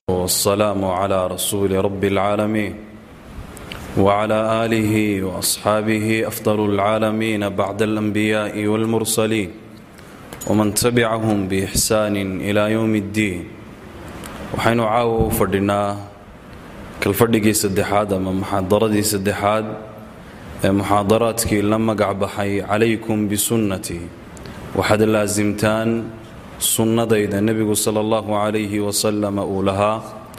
والسلام على رسول رب العالمين وعلى آله وأصحابه أفضل العالمين بعد الأنبياء والمرسلين ومن تبعهم بإحسان إلى يوم الدين waxaynu caawa u fadhinaa kalfadhigii saddexaad ama muxaadaradii saddexaad ee muxaadaraadkii la magac baxay calaykum bisunnatii waxaad laasimtaan sunnadayda nebigu sala allahu calayhi wasalama uu lahaa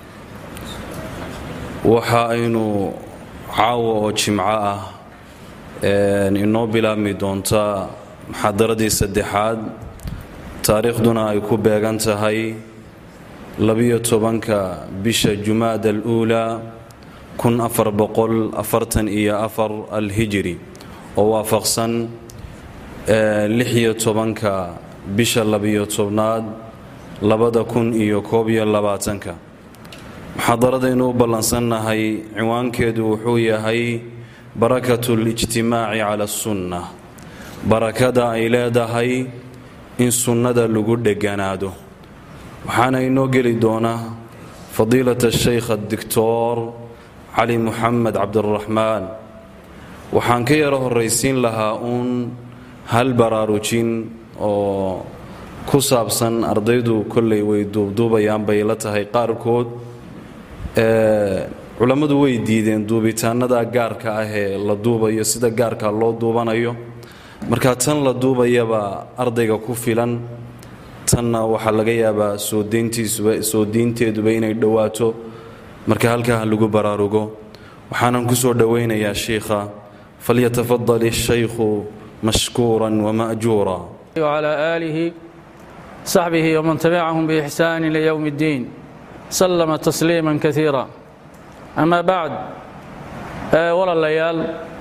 waxa aynu caawa oo jimco ah inoo bilaabmi doontaa muxaadaradii saddexaad taariikhduna ay ku beegan tahay labiyo tobanka bisha jumaada aluulaa kun afar boqol afartan iyo afar alhijiri oo waafaqsan lixiyo tobanka bisha labiyo tobnaad labada kun iyo koob iyo labaatanka muxaadaradaynu u ballansannahay ciwaankeedu wuxuu yahay barakatu lijtimaaci cala asunna barakada ay leedahay in sunnada lagu dheganaado waxaana inoo geli doona fadiilat shaykh adictor cali muxamed cabdiraxmaan waxaan ka yaro horraysiin lahaa uun hal baraarujin oo ku saabsan ardaydu kollay way duubduubayaan bay la tahay qaarkood culammadu way diideen duubitaanada gaarka ah ee la duubayo sida gaarka loo duubanayo marka tan la duubayaba ardayga ku filan tanna waxaa laga yaabaa soo diinteeduba inay dhowaato marka halkaa lagu baraarugo waxaanan ku soo dhowaynayaa shiikha falyatafadal الshaykhu mashkuura wama'juura وعلى آله صحبه ومن تبعهم بإحسان إلى يوم الدين سلم تسليما كثيرا أما بعد ولا الليال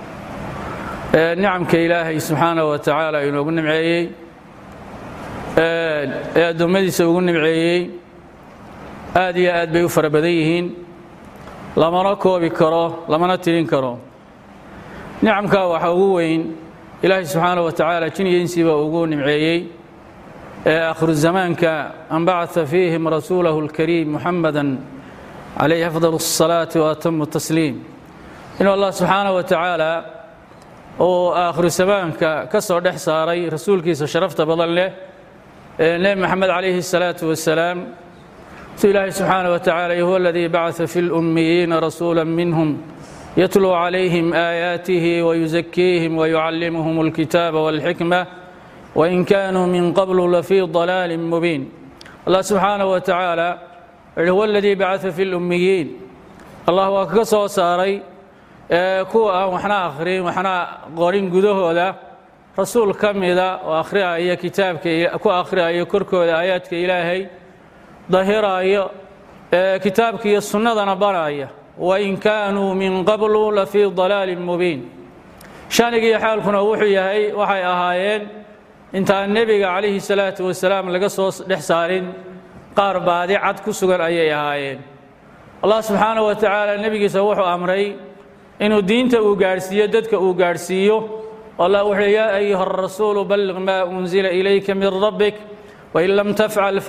نعمك إلهي سبحانه وتعالى inoogu nimceeyey ee addoommadiisa ugu nimceeyey aad iyo aad bay u fara badan yihiin lamana koobi karo lamana tirin karo nicamkaa waxaa ugu weyn ilaahay subxaana wa tacaala jin iyo insiba ugu nimceeyey ee akhru zamaanka an bacata fiihim rasuulahu اlkariim muxamada calayhi afdal الصalaati waatamu tasliim inuu allah subxaana wa tacaala uu aakhiru zamaanka ka soo dhex saaray rasuulkiisa sharafta badan leh nebi maxamed calayhi الsalaaةu wasalaam su ilaahay subxaana wa tacala huwa aladii bacaa fi اlأmmiyiina rasuula minhum yatluu calayhim aayaatihi wayuzakiihim wayucallimuhum اlkitaaba wاlxikma wain kaanuu min qablu lafii ضalaali mubiin allah subxaana wa tacaala huwa aladii bacaa fi اlأmmiyiin allah waa kaga soo saaray kuwa aan waxna akhrin waxna qorin gudahooda rasuul ka mida oo akhriayo kitaabka ku akhriayo korkooda aayaadka ilaahay dahiraayo kitaabka iyo sunnadana baraya wain kaanuu min qablu lafii dalaalin mubiin shanigiiyo xaalkuna wuxuu yahay waxay ahaayeen intaan nebiga calayhi salaatu wasalaam laga soo dhex saarin qaar baadi cad ku sugan ayay ahaayeen allah subxaana wa tacaala nebigiisa wuxuu amray inuu diinta uu gaadhsiiyo dadka uu gaadhsiiyo allah wuxuu yaa ayuha arasuulu balliq maa unzila ilayka min rabbik wain lam tafcal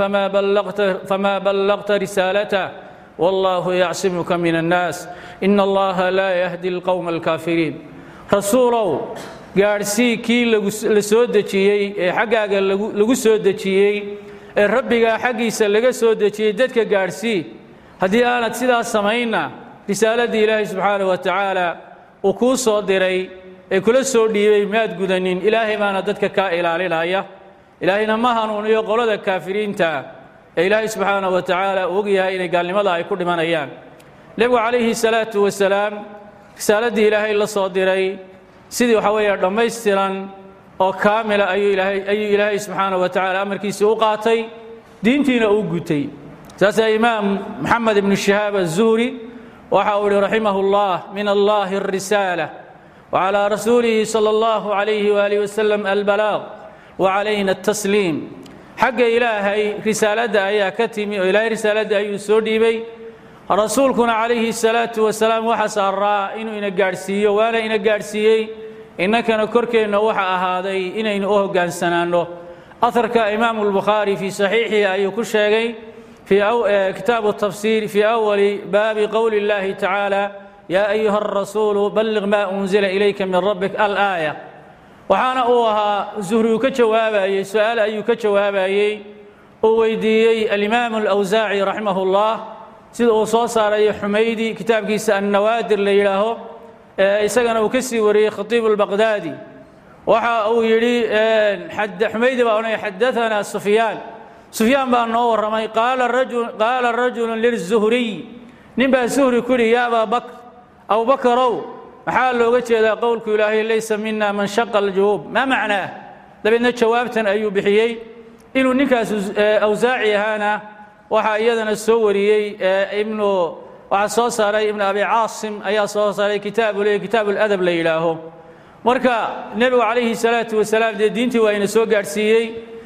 famaa ballaqta risaalatah wallahu yacsimuka min annaas ina allaha laa yahdi alqowma alkaafiriin rasuulow gaadhsii kii la soo dejiyey ee xaggaaga lagu soo dejiyey ee rabbigaa xaggiisa laga soo dejiyey dadka gaadhsii haddii aanad sidaas samaynna risaaladii ilaahay subxaana wa tacaala uu kuu soo diray ee kula soo dhiibay maad gudanin ilaahay baana dadka kaa ilaalinaya ilaahayna ma hanuuniyo qolada kaafiriinta ee ilaahay subxaana wa tacaala uu ogyahay inay gaalnimada ay ku dhimanayaan nebigu calayhi salaatu wasalaam risaaladii ilaahay la soo diray sidii waxaa weeye dhammaystiran oo kaamila ayuu ilaahay subxaana wa tacaala amarkiisii u qaatay diintiina uu gutay saasaa imaam moxamed ibnu shihaab azuhri waxa uu ihi raximah اllah min allahi الrisaala وعلى رسوله صلى الله عليه وآله وسلم البلاغ وعلينا التسليم حق إلهي رسالة أيها كتمي وإلهي رسالة أيها سوديبي رسولكنا عليه الصلاة والسلام وحسر إنه إنا قارسيه وأنا إنا قارسيه إنك نكرك إنه وحا هذا إنا إنه أهو قانسنانه أثرك إمام البخاري في صحيحه أي كشيغي في أو... كتاب التفسير في أول باب قول الله تعالى يا أيها الرسول بلغ ما أنزل إليك من ربك الآية waxaana uu ahaa zuhrigu ka jawaabayey su-aal ayuu ka jawaabayey uu weydiiyey alimaamu alawsaaci raximahullah sida uu soo saarayo xumaydi kitaabkiisa annawaadir la yidhaaho isagana uu ka sii wariyey khatiibu lbaqdaadi waxa uu yidhi xumaydi baa odhanaya xadaanaa sufyaan sufyaan baa noo warramay qaala rajulu lizuhriy nin baa zuhri ku yidhi ya abaa bakr abubakarow maxaa looga jeedaa qowlku ilaahay laysa mina man shaqa aljuhuub maa macnaah dabeedna jawaabtan ayuu bixiyey inuu ninkaas awsaaci ahaana waxaa iyadana soo wariyey ibnu waxaa soo saaray ibnu abi caasim ayaa soo saaray kitaabu le kitaab ladab la yidhaaho marka nebigu calayhi salaatu wasalaam dee diintii waa ina soo gaadhsiiyey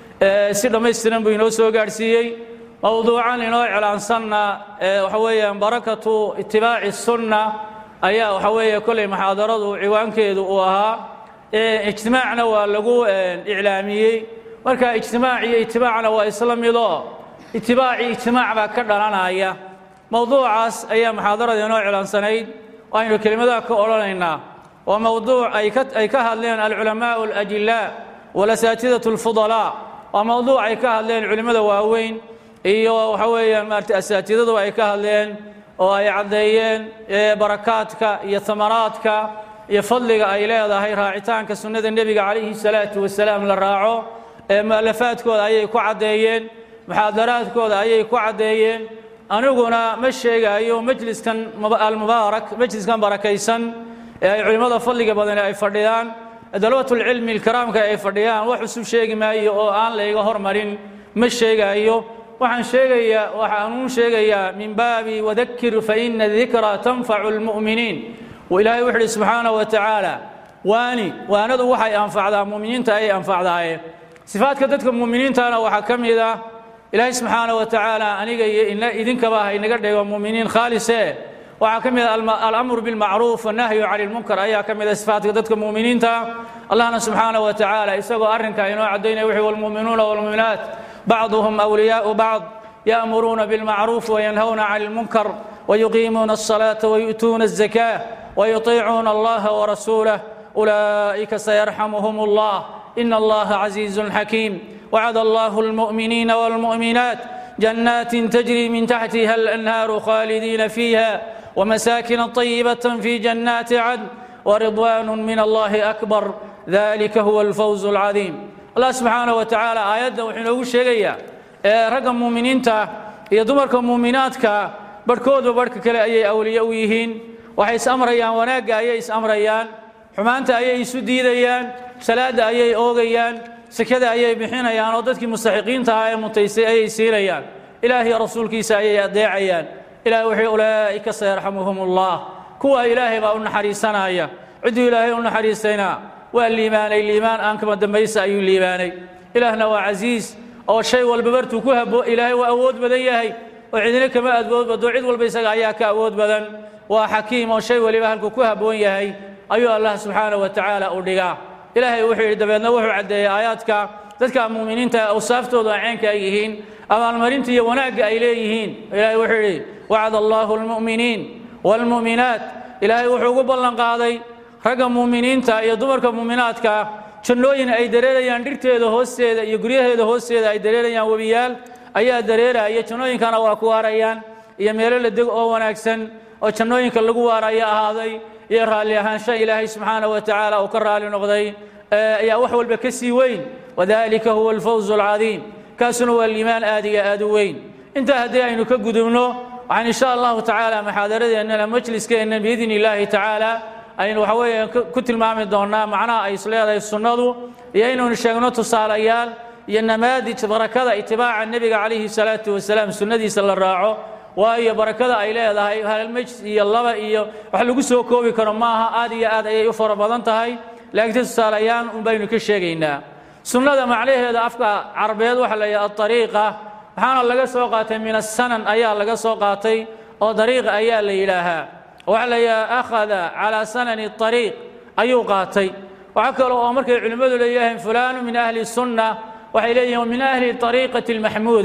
si dhammaystiran buu inoo soo gaadhsiiyey mowduucan inoo iclaansanna waxa weeyaan barakatu itibaaci sunna ayaa waxa weeye kolley muxaadaradu ciwaankeedu uu ahaa ijtimaacna waa lagu iclaamiyey marka ijtimaac iyo itibaacna waa isla midoo itibaaci ijtimaac baa ka dhalanaya mowduucaas ayaa muxaadarada inoo iclaansanayd aynu kelimadaha ka odhanaynaa waa mowduuc ay ka hadleen alculamaau alajilaa walasaatidatu alfudalaa waa mowduuc ay ka hadleen culimmada waaweyn iyo waxa weeyaan maarata asaatidadu ay ka hadleen oo ay caddeeyeen barakaadka iyo amaraadka iyo fadliga ay leedahay raacitaanka sunnada nebiga calayhi salaatu wasalaam la raaco mu'alafaadkooda ayay ku caddeeyeen muxaadaraadkooda ayay ku caddeeyeen aniguna ma sheegaayo majliskan almubaarak majliskan barakaysan ee ay culimmada fadliga badani ay fadhiyaan dalabatulcilmi ilkaraamka ay fadhiyaan wax cusub sheegi maayo oo aan layga hormarin ma sheegaayo waxaan sheegayaa waxaanuun sheegayaa min baabi wadakir faina dikra tanfacu lmu'miniin ilaahay wuxu uhi subxaana wa tacaala waani waanadu waxay anfacdaa muminiinta ayay anfacdaaye sifaadka dadka muminiintana waxaa ka mid ah ilaahay subxaana wa tacaala aniga iyo idinkaba ha inaga dhigo muminiin khaalise waxaa ka mid ah alamru bilmacruuf wannahyu cani lmunkar ayaa ka mid ah sifaadka dadka muminiinta allahna subxaana wa tacaala isagoo arrinka inoo caddaynaya wuxuu walmuuminuuna walmuuminaat بعضهم أولياء بعض يأمرون بالمعروف وينهون عن المنكر ويقيمون الصلاة ويؤتون الزكاة ويطيعون الله ورسوله أولئك سيرحمهم الله إن الله عزيز حكيم وعد الله المؤمنين والمؤمنات جنات تجري من تحتها الأنهار خالدين فيها ومساكن طيبة في جنات عدن ورضوان من الله أكبر ذلك هو الفوز العظيم allah subxaana wa tacaala aayadda wuxuu inoogu sheegayaa ee ragga muuminiinta iyo dumarka muuminaadka barhkoodba barhka kale ayay awliye u yihiin waxay is amrayaan wanaagga ayay is amrayaan xumaanta ayay isu diidayaan salaadda ayay oogayaan sekada ayay bixinayaan oo dadkii mustaxiqiinta ahaa ee mutaysay ayay siinayaan ilaahiy rasuulkiisa ayay adeecayaan ilahay wuxuu ulaa'ika sayarxamuhum allah kuwa ilaahay baa u naxariisanaya cidduu ilaahay u naxariisayna waa liibaanay liibaan aan kama dambaysa ayuu liibaanay ilaahna waa casiis oo shay walba bartuu ku habo ilaahay waa awood badan yahay oo cidina kama awood bado cid walba isaga ayaa ka awood badan waa xakiim oo shay waliba halkuu ku habboon yahay ayuu allah subxaana wa tacaala u dhigaa ilaahay wuxuu yidhi dabeedna wuxuu caddeeyey aayaadka dadka muuminiinta awsaaftoodu ay ceenka ay yihiin abaalmarinta iyo wanaagga ay leeyihiin ilaahay wuxuu yidhi wacada allaahu almu'miniin waalmu'minaat ilaahay wuxuu ugu ballan qaaday ragga muuminiinta iyo dumarka muuminaadka jannooyin ay dareerayaan dhirteeda hoosteeda iyo guryaheeda hoosteeda ay dareerayaan webiyaal ayaa dareeraya jannooyinkana waa ku waarayaan iyo meelo la deg oo wanaagsan oo jannooyinka lagu waaraya ahaaday iyo raalli ahaansha ilaahay subxaana wa tacaala uu ka raali noqday ayaa wax walba ka sii weyn wadalika huwa alfawzu alcadiim kaasuna waa liimaan aad iyo aad u weyn intaa haddii aynu ka gudubno waxaan insha allahu tacaala muxaadaradeennana majliskeenna biidni illaahi tacaala aynu waxa weeye ku tilmaami doonnaa macnaha ay isleedahay sunnadu iyo inaynu sheegno tusaalayaal iyo namaadij barakada itibaaca nebiga calayhi salaatu wasalaam sunnadiisa la raaco waayo barakada ay leedahay halmajs iyo laba iyo wax lagu soo koobi karo maaha aad iyo aad ayay u fara badan tahay laakiin tusaalayaan un baynu ka sheegaynaa sunnada macnaheeda afka carabeed waxa la yidhaha aariiqa waxaana laga soo qaatay min asanan ayaa laga soo qaatay oo dariiqa ayaa la yidhaahaa waxaa la yidhaha akhada calaa sanani ariiq ayuu qaatay waxaa kale oo markay culimmadu leeyahayn fulaanu min ahli sunna waxay leeyihin min ahli ariiqati almaxmuuda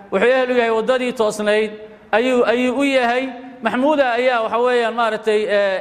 wuxuu ehel u yahay waddadii toosnayd ayuu ayuu u yahay maxmuuda ayaa waxa weeyaan maaragtay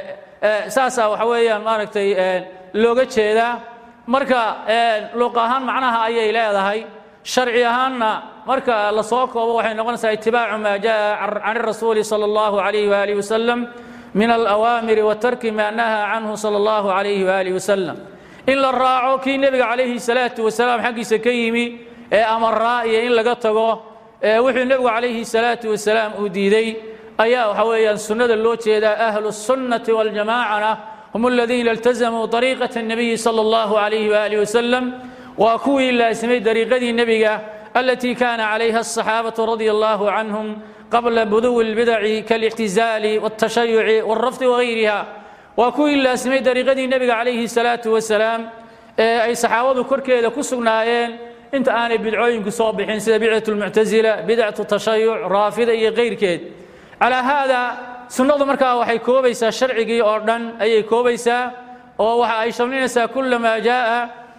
saasaa waxa weeyaan maaragtay looga jeedaa marka luuq ahaan macnaha ayay leedahay sharci ahaanna marka la soo koobo waxay noqonaysaa itibaacu maa jaa can rasuuli sala allahu calayhi waalihi wasalam min alawaamiri watarki maa nahaa canhu sala allahu calayhi waalihi wasalam in la raaco kii nebiga calayhi salaatu wasalaam xaggiisa ka yimi ee amaraa iyo in laga tago wuxuu nebigu calayhi salaatu wasalaam uu diiday ayaa waxa weeyaan sunnada loo jeedaa ahlu sunnati waljamaacana hum aladiina iltazamuu ariiqata الnabiyi salى اllahu calayhi waalihi wasalam waa kuwii laasimay dariiqadii nebiga alatii kaana calayha aلصaxaabatu radia allahu canhum qabla buduwi اlbidaci kaاlictizaali wاltashayuci wاlrafdi wagayriha waa kuwii laasimay dariiqadii nebiga calayhi salaatu wasalaam ee ay saxaabadu korkeeda ku sugnaayeen inta aanay bidcooyinku soo bixin sida bidcat lmuctasila bidcatu tashayuc raafida iyo kayrkeed calaa haada sunnadu markaa waxay koobaysaa sharcigii oo dhan ayay koobaysaa oo waxa ay shamlinaysaa kula maa jaaa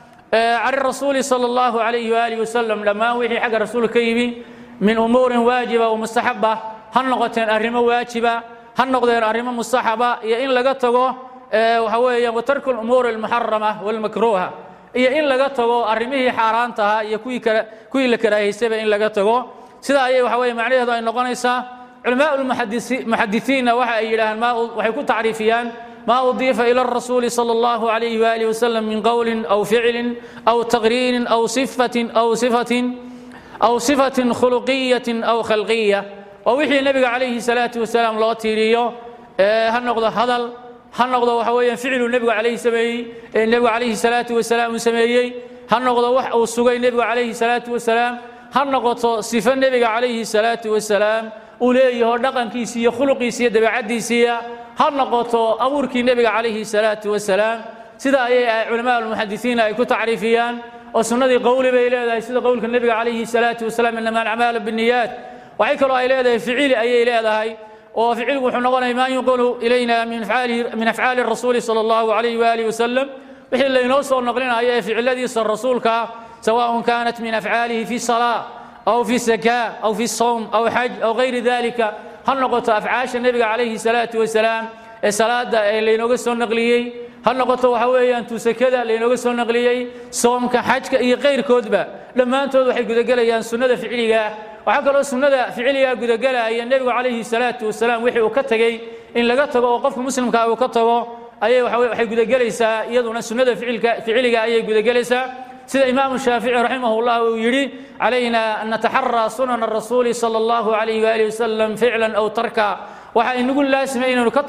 can rasuuli sala allahu calayhi waalihi wasalam dhammaan wixii xagga rasuulka ka yimi min umuurin waajiba wa mustaxaba ha noqoteen arrimo waajiba ha noqdeen arrimo mustaxaba iyo in laga tago waxa weeyaan watarku lumuuri almuxarama walmakruuha iyo in laga tago arrimihii xaaraantaha iyo kuwii kale kuwii la karaahaysayba in laga tago sida ayay waxa weeye macnaheedu ay noqonaysaa culamaء muxadisiinna waxa ay yidhaahaan waxay ku tacriifiyaan ma udiifa ilى الrasuuli salى اllahu عalayh walih waslm min qowli aw ficli aw taqriirin aw sifatin aw sifatin aw sifatin khuluqiyatin aw khalqiya waa wixii nebiga calayhi salaatu wasalaam loo tiiriyo ha noqdo hadal ha noqdo waxa weeyaan ficlu nebigu calayhi sameeyey ee nebigu calayhi salaatu wasalaam uu sameeyey ha noqdo wax uu sugay nebigu calayhi salaatu wasalaam ha noqoto sifo nebiga calayhi salaatu wasalaam uu leeyaho dhaqankiisi iyo khuluqiisi iyo dabeecaddiisiiya ha noqoto abuurkii nebiga calayhi salaatu wasalaam sida ayay culamaa almuxadisiina ay ku tacriifiyaan oo sunnadii qowli bay leedahay sida qowlka nebiga calayhi salaatu wasalaam inama alacmaalu binniyaat waxay kaloo ay leedahay ficili ayay leedahay oo ficilgu wuxuu noqonaya maa yunqulu ilayna min afcaali rasuuli sala allahu calayhi waalihi wasalam wixii laynoo soo noqlinayo ee ficiladiisa rasuulka sawaء kaanat min afcaalihi fi salaa aw fi sakaa aw fi sowm aw xaj aw gayri dalika ha noqoto afcaasha nebiga calayhi salaatu wasalaam ee salaada ee laynooga soo naqliyey ha noqoto waxa weeyaan tuusakada laynooga soo naqliyey soomka xajka iyo kayrkoodba dhammaantood waxay gudagelayaan sunnada ficiligaa waxaa kaloo sunnada ficiligaa gudagelaya nebigu calayhi salaatu wasalaam wixii uu ka tegey in laga tago oo qofka muslimkaa uu ka tago ayay waxay gudagelaysaa iyaduna sunnada ficiliga ayay gudagelaysaa sida imaamu shaafici raximah llah uu yidhi calayna an nataxaraa sunana rasuuli sala allahu calayh waalihi wasalam ficlan aw tarka waxaa inagu laasima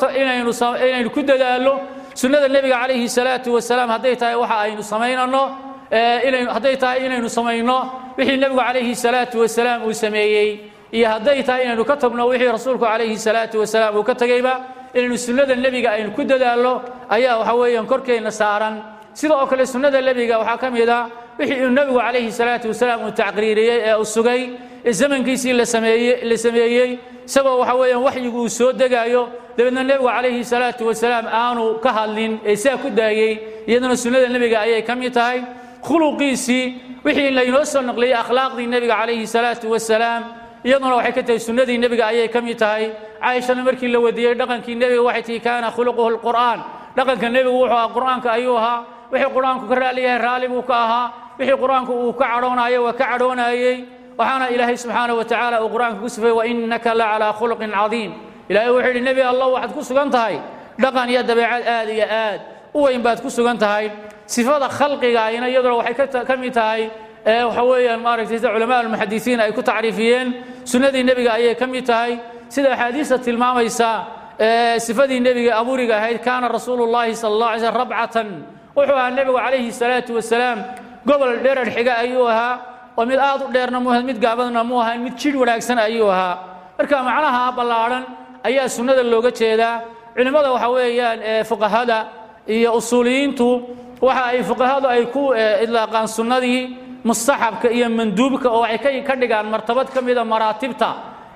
inaynu ku dadaallo sunnada nebiga calayhi salaatu wasalaam hadday tahay waxa aynu samaynano hadday tahay inaynu samayno wixii nebigu calayhi salaatu wasalaam uu sameeyey iyo hadday tahay inaynu ka tagno wixii rasuulku calayhi salaatu wasalaam uu ka tegeyba inaynu sunnada nebiga aynu ku dadaallo ayaa waxa weeyaan korkeenna saaran sida oo kale sunnada nebiga waxaa ka mid a wixii uu nebigu calayhi salaatu wasalaam uu tacqriiriyey ee uu sugay ee zamankiisii la sameeyey isagoo waxa weeyaan waxyigu uu soo degaayo dabeedna nebigu calayhi salaatu wasalaam aanu ka hadlin ee sidaa ku daayey iyaduna sunnada nebiga ayay ka mid tahay khuluqiisii wixii laynoo soo naqliyey akhlaaqdii nebiga calayhi salaatu wasalaam iyaduna waxay ka tahay sunnadii nebiga ayay ka mid tahay caaishana markii la wadiiyey dhaqankii nebiga waxay tihi kaana khuluquhu lqur'aan dhaqanka nebigu wuxuu ahaa qur'aanka ayuu ahaa wixii qur-aanku ka raaliyahay raalli buu ka ahaa wixii qur-aanku uu ka cadhoonayo waa ka cadhoonayey waxaana ilaahay subxaanaه wa tacaala uu qur-aanka ku sifay wainaka la calىa khuluqin cadiim ilahay wuxuu yidhi nebi allah waxaad ku sugan tahay dhaqan iyo dabeecad aad iyo aad u weyn baad ku sugan tahay sifada khalqigaayna iyaduna waxay ka mid tahay waxa weeyaan maaragtay sida culamaa almuxadisiin ay ku tacriifiyeen sunnadii nebiga ayay ka mid tahay sida axaadiista tilmaamaysa sifadii nebiga abuuriga ahayd kaana rasuulu llahi sala allah alay slm rabcatan wuxuu ahaa nebigu calayhi salaatu wasalaam gobol dherar xiga ayuu ahaa oo mid aad u dheerna mu mid gaabadna mu ahayn mid jidh wanaagsan ayuu ahaa marka macnaha ballaadhan ayaa sunnada looga jeedaa culimmada waxa weeyaan fuqahada iyo usuuliyiintu waxa ay fuqahadu ay ku idlaaqaan sunnadii mustaxabka iyo manduubka oo waxay ka dhigaan martabad ka mida maraatibta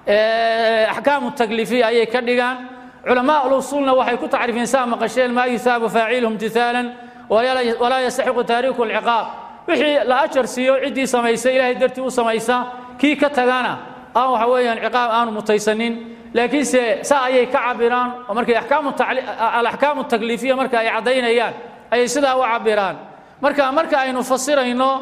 axkaamu takliifiya ayay ka dhigaan culamaa ulusuulna waxay ku tacriifiyeen saa maqasheen maa yusaabu faaciluhum timaalan walaa yastaxiqu taariiku alciqaab wixii la ajar siiyo ciddii samaysa ilaahay dartii u samaysa kii ka tagana aan waxa weeyaan ciqaab aanu mutaysanin laakiinse saa ayay ka cabiraan oo markay alaxkaamu takliifiya marka ay caddaynayaan ayay sidaa u cabiraan marka marka aynu fasirayno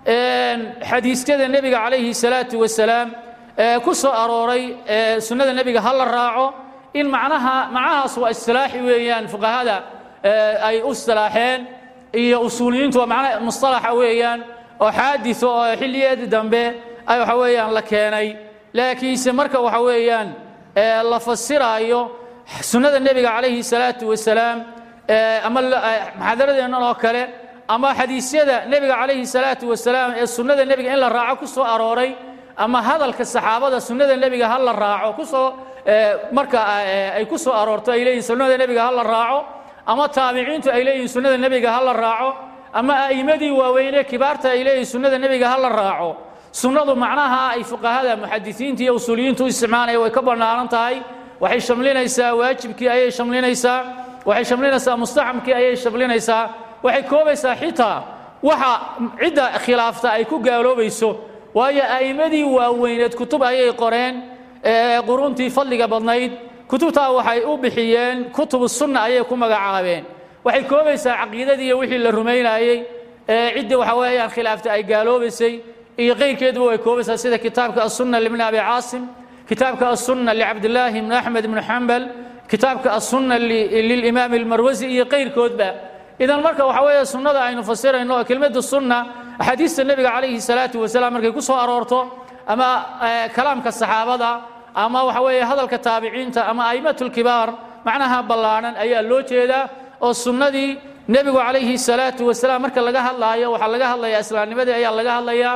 xadiisyada nebiga calayhi salaatu wasalaam ee ku soo arooray sunnada nebiga ha la raaco in macnaha macnahaas waa istilaaxi weeyaan fuqahada ay u istilaaxeen iyo usuuliyiintu waa macna mustalaxa weeyaan oo xaadis oo xilliyeedii dambe ay waxa weeyaan la keenay laakiinse marka waxa weeyaan la fasiraayo sunnada nebiga calayhi salaatu wasalaam ama maxaadaradeennan oo kale ama xadiisyada nebiga calayhi salaatu wasalaam ee sunnada nebiga in la raaco ku soo arooray ama hadalka saxaabada sunnada nebiga ha la raaco kusoo marka ay ku soo aroorto ay leeyihin sunnada nebiga ha la raaco ama taabiciintu ay leeyihin sunnada nebiga ha la raaco ama a'immadii waaweynee kibaarta ay leeyihin sunnada nebiga ha la raaco sunnadu macnaha ay fuqahada muxadisiinta iyo usuuliyiintu u isticmaalaya way ka bannaanan tahay waxay shamlinaysaa waajibkii ayay shamlinaysaa waxay shamlinaysaa mustaxamkii ayay shamlinaysaa waxay koobaysaa xitaa waxa cidda khilaafta ay ku gaaloobayso waayo a'immadii waaweyneed kutub ayay qoreen quruntii fadliga badnayd kutubtaa waxay u bixiyeen kutubu sunna ayay ku magacaabeen waxay koobaysaa caqiidadii iyo wixii la rumaynayey ciddii waxa weeyaan khilaafta ay gaaloobaysay iyo qayrkeeduba way koobaysaa sida kitaabka asunna libni abi caasim kitaabka asunna licabdillaahi ibni axmed ibni xambal kitaabka asunna lilimaam almarwasi iyo qayrkoodba idan marka waxa weeye sunnada aynu fasirayno oo kelmadda sunna axaadiista nebiga calayhi salaatu wasalaam markay ku soo aroorto ama kalaamka saxaabada ama waxa weeye hadalka taabiciinta ama a'immatulkibaar macnaha ballaadhan ayaa loo jeedaa oo sunnadii nebigu calayhi salaatu wasalaam marka laga hadlaayo waxaa laga hadlayaa islaamnimadii ayaa laga hadlayaa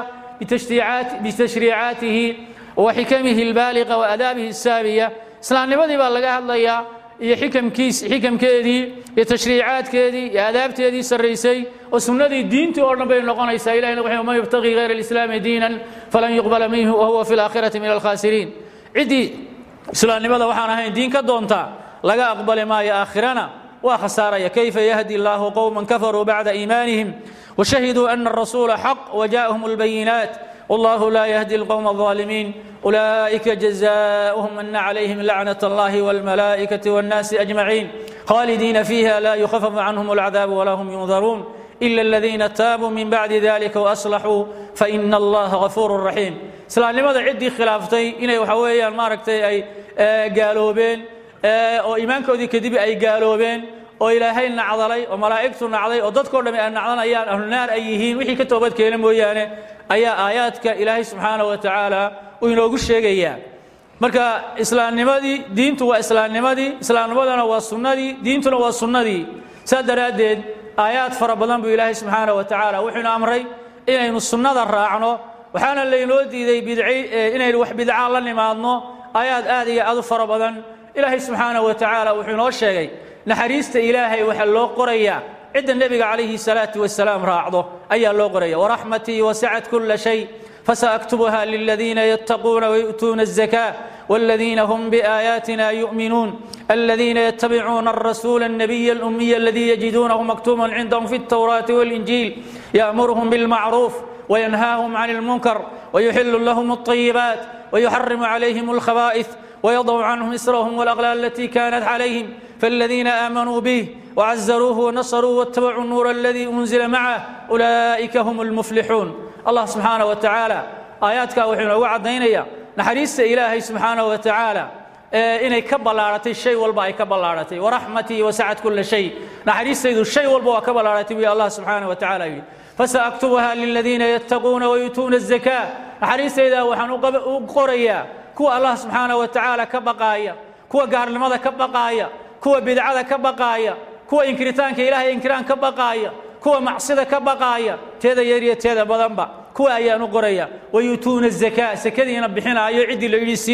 bitashriicaatihi wa xikamihi albaaliqa wa adaabihi asaabiya islaamnimadii baa laga hadlayaa iyo xikamkiis xikamkeedii iyo tashriicaadkeedii iyo adaabteedii sarraysay oo sunnadii diintii oo dhan bay noqonaysaa ilahina wuxuu man yabtaqi ghayra alislaami diinan falan yuqbala minhu wa huwa fi laakhirati min alkhaasiriin ciddii islaamnimada waxaan ahayn diin ka doonta laga aqbali maayo aakhirana waa khasaaraya kayfa yahdi allahu qowman kafaruu bacda iimaanihim وشهدوا أن الرسول حق وجاءهم البينات والله لا يهدي القوم الظالمين أولئك جزاؤهم أن عليهم لعنة الله والملائكة والناس أجمعين خالدين فيها لا يخفف عنهم العذاب ولا هم ينظرون إلا الذين تابوا من بعد ذلك وأصلحوا فإن الله غفور رحيم سلام لماذا عدي خلافتي إني وحويا ماركتي أي قالوا بين oo iimaankoodii kadib ay gaaloobeen oo ilaahay nacdalay oo malaa'igtu nacday oo dadkoo dhammi ay nacdanayaan ahlunaar ay yihiin wixii ka toobad keena mooyaane ayaa aayaadka ilaahay subxaanahu wa tacaala uu inoogu sheegayaa marka islaamnimadii diintu waa islaamnimadii islaamnimadana waa sunnadii diintuna waa sunnadii saa daraaddeed aayaad fara badan buu ilaahay subxaanahu wa tacaala wuxuuna amray inaynu sunnada raacno waxaana laynoo diiday bidci inaynu wax bidcaa la nimaadno aayaad aad iyo aad u fara badan ilaahay subxaanahu wa tacaala wuxuu inoo sheegay naxariista ilaahay waxaa loo qorayaa cidda nebiga calayhi salaatu wasalaam raacdo ayaa loo qoraya waraxmatii wasacat kula shay فسأكتبها للذين يتقون ويؤتون الزكاة والذين هم بآياتنا يؤمنون الذين يتبعون الرسول النبي الأمي الذي يجدونه مكتوبا عندهم في التوراة والإنجيل يأمرهم بالمعروف وينهاهم عن المنكر ويحل لهم الطيبات ويحرم عليهم الخبائث ويضع عنهم إسرهم والأغلال التي كانت عليهم فالذين آمنوا به وعزروه ونصروا واتبعوا النور الذي أنزل معه أولئك هم المفلحون الله سبحانه وتعالى آياتك وحنا وعدينيا نحريس إلهي سبحانه وتعالى inay ka ballaaratay shay walba ay ka ballaaratay waraxmatii wasacad kula shay naxariistaydu shay walba waa ka ballaaratay wi allah subxaanaه wa tacaala yidhi fasaaktubuha liladiina yattaquuna wayuutuuna الzakaa naxariistayda waxaan u qorayaa kuwa allah subxaanaه wa tacaala ka baqaaya kuwa gaarnimada ka baqaaya kuwa bidcada ka baqaaya kuwa inkiritaanka ilahay inkiraan ka baqaaya kuwa macsida ka baqaaya teeda yar iyo teeda badanba kuwa ayaan u qoraya wayuutuuna الzakaa sakadiina bixinaayo ciddii la yidhi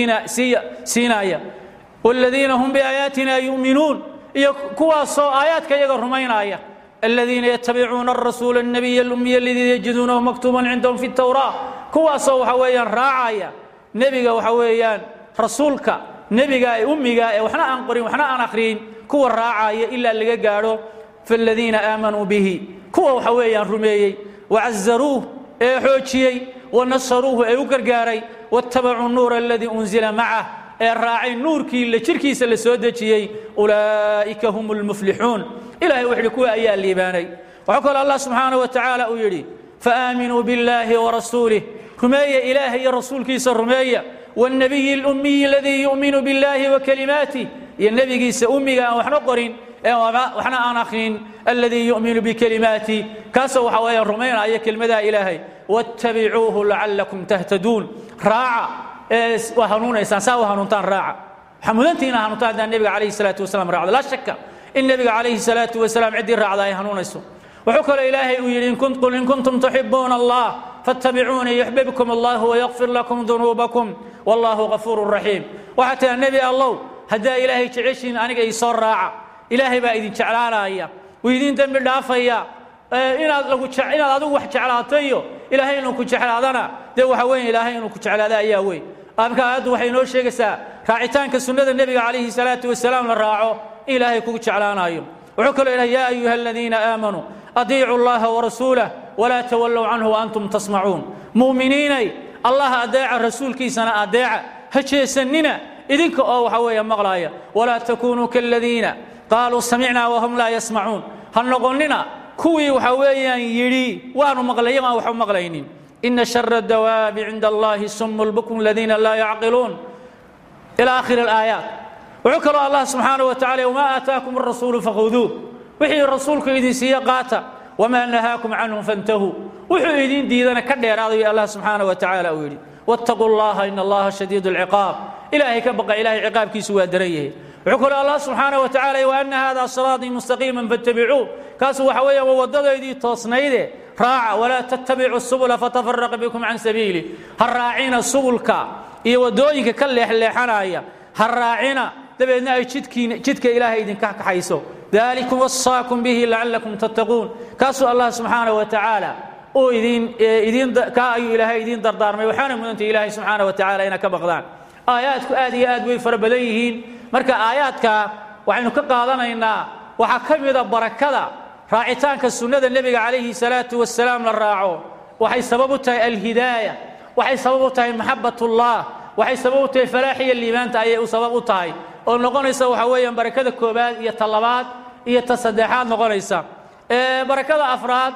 siinaya wاladiina hum biaayaatina yu'minuun iyo kuwaasoo aayaadka iyaga rumaynaya الذين يتبعون الرسول النبي الأمي الذي يجدونه مكتوبا عندهم في التوراة كواسو وحويان راعايا نبيغا وحويان رسولك نبيغا أميغا وحنا أنقرين وحنا أنقرين كوا راعايا إلا اللي قالوا فالذين آمنوا به كوا وحويان رميي وعزروه xoojiyey wanasaruuhu ee u gargaaray waattabacuu nuura aladii unzila macah ee raacay nuurkii la jirkiisa la soo dejiyey ulaa'ika hum lmuflixuun ilahay wuxu uhi kuwa ayaa liibaanay waxaa kaloo allah subxaanaه wa tacaala uu yidhi faaaminuu biاllaahi warasuulih rumeeya ilaahay iyo rasuulkiisa rumeeya wاlnabiyi اlummiyi aladii yu'minu biاllaahi wakalimaatih iyo nebigiisa ummiga aan waxna qorin ee waxna aan akhrin aladii yu'minu bikalimaatih kaasoo waxa weeyaan rumaynaya kelmadaha ilaahay waاttabicuuhu lacalakum tahtaduun raaca ee waa hanuunaysaan saa u hanuuntaan raaca waxaa mudantiina hanuuntaan haddaan nebiga calayhi salaatu wasalaam raacdo laa shaka in nebiga calayhi salaatu wasalaam ciddii raacda ay hanuunayso wuxuu kaloo ilaahay uu yidhi qul in kuntum tuxibuuna allah fattabicuunii yuxbibkum allahu wayakfir lakum dunuubakum wallahu gafuuru raxiim waxaa tiraa nebi allow haddaa ilaahay jeceshiin aniga ii soo raaca ilaahay baa idin jeclaanaya wuu idin dembi dhaafaya inaad lagu inaad adigu wax jeclaatayo ilaahay inuu ku jeclaadana dee waxa weyn ilaahay inuu ku jeclaada ayaa weyn marka aayaddu waxay inoo sheegaysaa raacitaanka sunnada nebiga calayhi salaatu wasalaam la raaco in ilaahay kugu jeclaanayo wuxuu kaloo ilahay yaa ayuha aladiina aamanuu adiicu llaha warasuulah walaa tawallow canhu waantum tasmacuun mu'miniinay allah adeeca rasuulkiisana adeeca ha jeesannina idinka oo waxa weeye maqlaaya walaa takunuu kaladiina qaaluu samicnaa wahum laa yasmacuun ha noqonnina kuwii waxa weeyaan yidhi waanu maqlaya maan waxba maqlaynin ina shara dawaabi cinda allahi sumu lbukm aladiina laa yacqiluun ila akhiri alaayaat wuxuu kaloo allah subxaanaه wa tacala wmaa aataakum arasuulu fakhuduuh wixii rasuulku idin siiye qaata wamaa nahaakum canhu fantahuu wuxuu idin diidana ka dheeraadayo allah subxaanaه wa tacaala uu yidhi wاtaquu اllaha in allaha shadiid اlciqaab ilaahay ka baqa ilahay ciqaabkiisu waa daran yahay wuxuu kaloo allah subxaanaه wa tacala waana hada siraaطii mustaqiima faاtabicuu kaasu waxa weeya waa waddadaydii toosnayde raaca walaa tattabicu subula fatafaraqa bikum can sabiili ha raacina subulka iyo waddooyinka ka leexleexanaya ha raacina dabeedna ay jidkiina jidka ilaahay idinka kaxayso dalikum wasaakum bihi lacalakum tattaquun kaasuu allah subxaanaه wa tacaala uu idin idin kaa ayuu ilaahay idiin dardaarmay waxaana mudantay ilaahay subxaanaه wa tacala inaad ka baqdaan aayaadku aad iyo aad way fara badan yihiin marka aayaadka waxaynu ka qaadanaynaa waxaa ka mida barakada raacitaanka sunnada nebiga calayhi salaatu wasalaam la raaco waxay sabab u tahay alhidaaya waxay sabab u tahay maxabat ullah waxay sabab u tahay falaaxiya liibaanta ayay u sabab u tahay oo noqonaysa waxa weeyaan barakada koobaad iyo ta labaad iyo ta saddexaad noqonaysa barakada afraad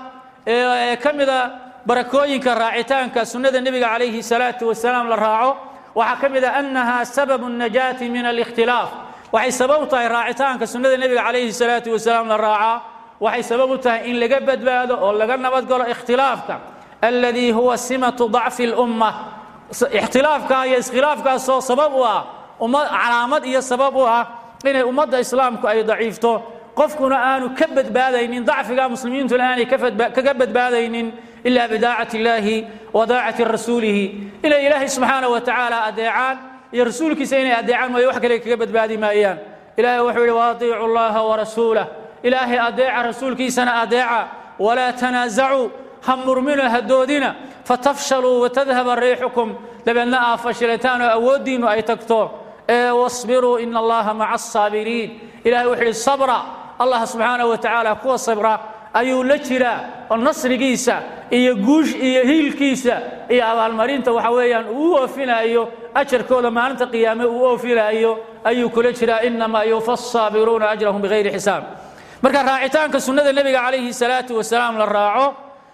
ee ka mida barakooyinka raacitaanka sunnada nebiga calayhi salaatu wasalaam la raaco waxaa ka mid a annaha sababu najaati min alikhtilaaf waxay sabab u tahay raacitaanka sunnada nebiga calayhi salaatu wasalaam la raacaa waxay sabab u tahay in laga badbaado oo laga nabadgalo ikhtilaafka alladii huwa simatu dacfi اlumma ikhtilaafkaa iyo iskhilaafkaasoo sabab u ah ummad calaamad iyo sabab u ah inay ummadda islaamku ay daciifto qofkuna aanu ka badbaadaynin dacfiga muslimiintuna aanay kaga badbaadaynin ila bidaacati illaahi wa daacati rasuulihi inay ilaahay subxaana wa tacaala adeecaan iyo rasuulkiisa inay adeecaan mooye wax kale kaga badbaadi maayaan ilahay wuxuu yidhi waatiicu llaha warasuulah ilaahay adeeca rasuulkiisana adeeca walaa tanaasacuu ha murmino hadoodina fatafshaluu watadhaba riixukum dabeedna aa fashilataan oo awooddiinnu ay tagto ee wasbiruu ina allaha maca asaabiriin ilahay wuxuu yidhi sabra allah subxaanaه wa tacaala kuwa sabra ayuu la jiraa oo nasrigiisa iyo guush iyo hiilkiisa iyo abaalmarinta waxa weeyaan uu u oofinaayo ajarkooda maalinta qiyaame uu oofinaayo ayuu kula jiraa inamaa yuufa الsaabiruuna ajrahum bigayri xisaab marka raacitaanka sunnada nebiga calayhi الsalaaةu wasalaam la raaco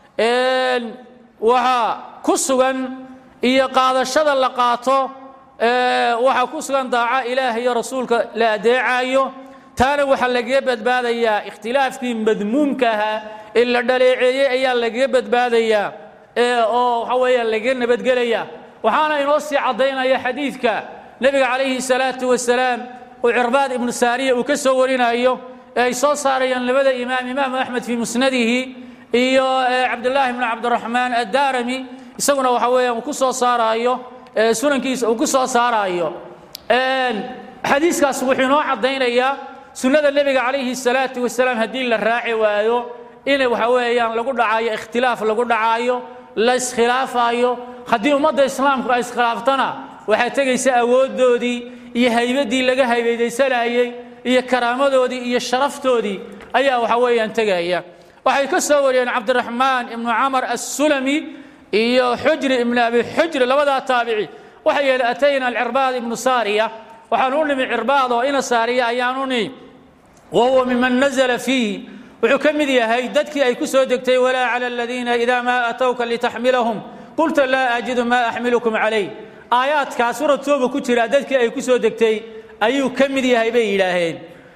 waxaa ku sugan iyo qaadashada la qaato waxaa ku sugan daaca ilaah iyo rasuulka la adeecayo taana waxaa lagaga badbaadayaa ikhtilaafkii madmuumka ahaa ee la dhaleeceeyey ayaa lagaga badbaadayaa oo waxa weeyaan lagaga nabadgelaya waxaana inoo sii caddaynaya xadiidka nebiga calayhi salaatu wasalaam uu cirbaad ibnu saariya uu ka soo warinayo ee ay soo saarayaan labada imaam imaamu axmed fii musnadihi iyo cabdulaahi bnu cabdiraxmaan addaarami isaguna waxa weeyaan uu ku soo saaraayo sunankiisa uu ku soo saaraayo xadiiskaas wuxuu inoo caddaynayaa sunnada nebiga calayhi salaatu wasalaam haddii la raaci waayo in waxa weeyaan lagu dhacaayo ikhtilaaf lagu dhacaayo la iskhilaafayo haddii ummadda islaamku ay iskhilaaftana waxaa tegaysa awooddoodii iyo haybaddii laga haybadaysanayey iyo karaamadoodii iyo sharaftoodii ayaa waxa weeyaan tegaya waxay ka soo wariyeen cabdiraxmaan ibnu camar assulami iyo xujri ibni abi xujri labadaa taabici waxay yidhi atayna alcirbaad ibnu saariya waxaan u nimi cirbaad oo ina saariya ayaan u nimi wa huwa miman nazla fiihi wuxuu ka mid yahay dadkii ay ku soo degtay walaa cala aladiina idaa maa atowka litaxmilahum qulta laa ajidu maa axmilukum calayh aayaadkaa suurad tooba ku jira dadkii ay ku soo degtay ayuu ka mid yahay bay yidhaaheen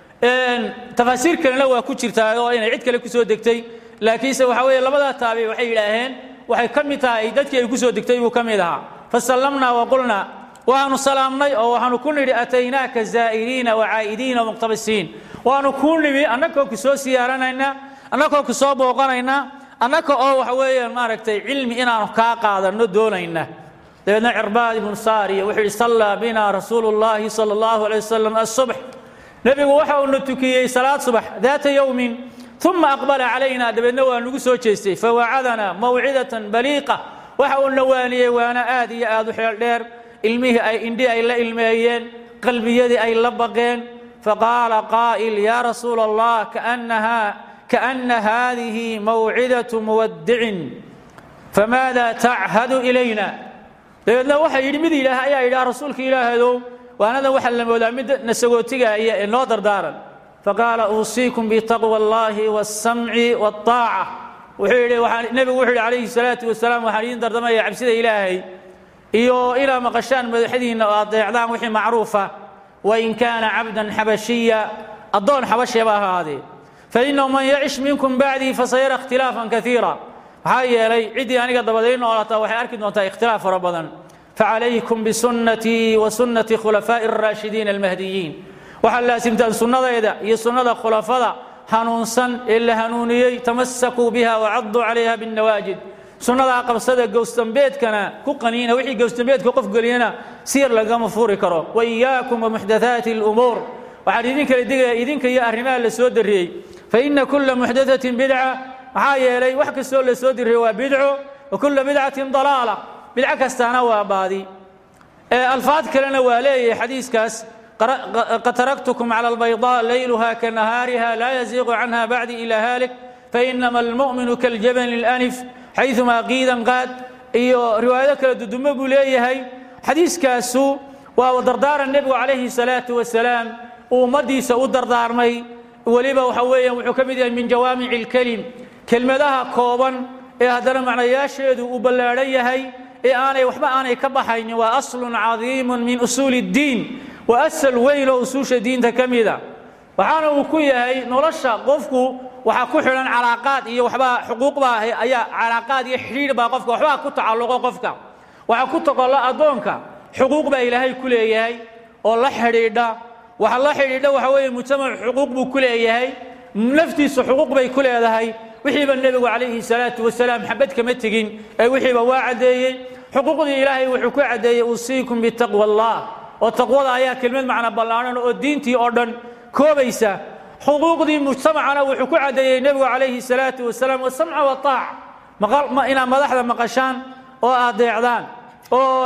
tafaasiir kalena waa ku jirtaa oo inay cid kale ku soo degtay laakiinse waxa weeye labadaa taabic waxay yidhaaheen waxay ka mid tahay dadkii ay ku soo degtay buu ka mid ahaa fasallamnaa waqulnaa waanu salaamnay oo waxaanu ku nidhi ataynaaka zaa'iriina wacaa'idiina muqtabisiin waanu kuu nimi annagoo ku soo siyaaranayna annagoo ku soo booqanayna annaga oo waxa weeyaan maaragtay cilmi inaanu kaa qaadanno doonayna dabeedna cirbaad ibnu saariya wuxuu yidhi sallaa bina rasuulu llaahi sala allahu alay wasalam asubx nebigu waxa uuna tukiyey salaad subax daata yowmin uma aqbala calayna dabeedna waa nagu soo jeestay fawacadanaa mawcidatan baliiqa waxa uu nawaaniyey waana aad iyo aad u xeel dheer ilmihii ay indhi ay la ilmeeyeen qalbiyadii ay la baqeen faqaala qaa'il yaa rasuula allah kaannaha kaana haadihi mawcidatu muwadicin famaada tachadu ilayna dabeedna waxa yidhi mid yidhaah ayaa yidhaha rasuulka ilaahadow waanadan waxaa la moodaa mid nasagootigaaya ee noo dardaaran faqaala uusiikum bitaqwa allahi waاsamci wاطaaca wuxuu yidhi nebigu wuxuu yidhi calayhi salaatu wasalaam waxaan idiin dardamaya cabsida ilaahay iyo ilaa maqashaan madaxdiinna oo adeecdaan wixii macruufa wain kaana cabdan xabashiya addoon xabasheeba ahaadee fainahu man yacish minkum bacdii fasayara ikhtilaafan kaiira maxaa yeelay ciddii aniga dabaday noolataa waxay arki doontaa ikhtilaaf fara badan facalaykum bisunnatii wa sunnati khulafaa'i araashidiina almahdiyiin waxaad laasimtaan sunnadayda iyo sunnada khulafada hanuunsan ee la hanuuniyey tamasakuu biha wacaduu calayha binnawaajid sunnadaa qabsada gowsdambeedkana ku qaniina wixii gowsdambeedka qof geliyana siyar lagama furi karo wa iyaakum wamuxdathaati alumuur waxaan idin kala digaya idinka iyo arrimaha la soo darriyey fa ina kulla muxdathatin bidca maxaa yeelay wax kastoo la soo diriyey waa bidco wa kulla bidcatin dalaala bidco kastaana waa baadi alfaad kalena waa leeyahay xadiiskaas qad taraktukum cala albaydaa layluha ka nahaariha laa yaziiqu canha bacdi ila haalik fainama almu'minu kaljabali اlanif xayumaa qiidan qaad iyo riwaayado kale dudumo buu leeyahay xadiiskaasu waa dardaaran nebigu calayhi salaatu wasalaam uu ummaddiisa u dardaarmay weliba waxa weeyaan wuxuu ka mid yahay min jawaamici اlkelim kelmadaha kooban ee haddana macnayaasheedu uu ballaadhan yahay ee aanay waxba aanay ka baxaynin waa aslun cadiimun min usuuli اddiin waa asal weyn oo usuusha diinta ka mida waxaana uu ku yahay nolosha qofku waxaa ku xidhan calaaqaad iyo waxbaa xuquuqbaa ayaa calaaqaad iyo xidhiidh baa qofka waxbaa ku tacalluqo qofka waxaa ku toqolla addoonka xuquuq baa ilaahay ku leeyahay oo la xidhiidha waxa la xidhiidha waxa weeye mujtamac xuquuq buu ku leeyahay naftiisu xuquuq bay ku leedahay wixiiba nebigu calayhi salaatu wasalaam xabad kama tegin ee wixiiba waa caddeeyey xuquuqdii ilaahay wuxuu ku caddeeyey uusiikum bitaqwa allah oo taqwada ayaa kelmad macna ballaadhan oo diintii oo dhan koobaysa xuquuqdii mujtamacana wuxuu ku caddeeyey nebigu calayhi salaatu wasalaam wasamca wataac inaad madaxda maqashaan oo adeecdaan oo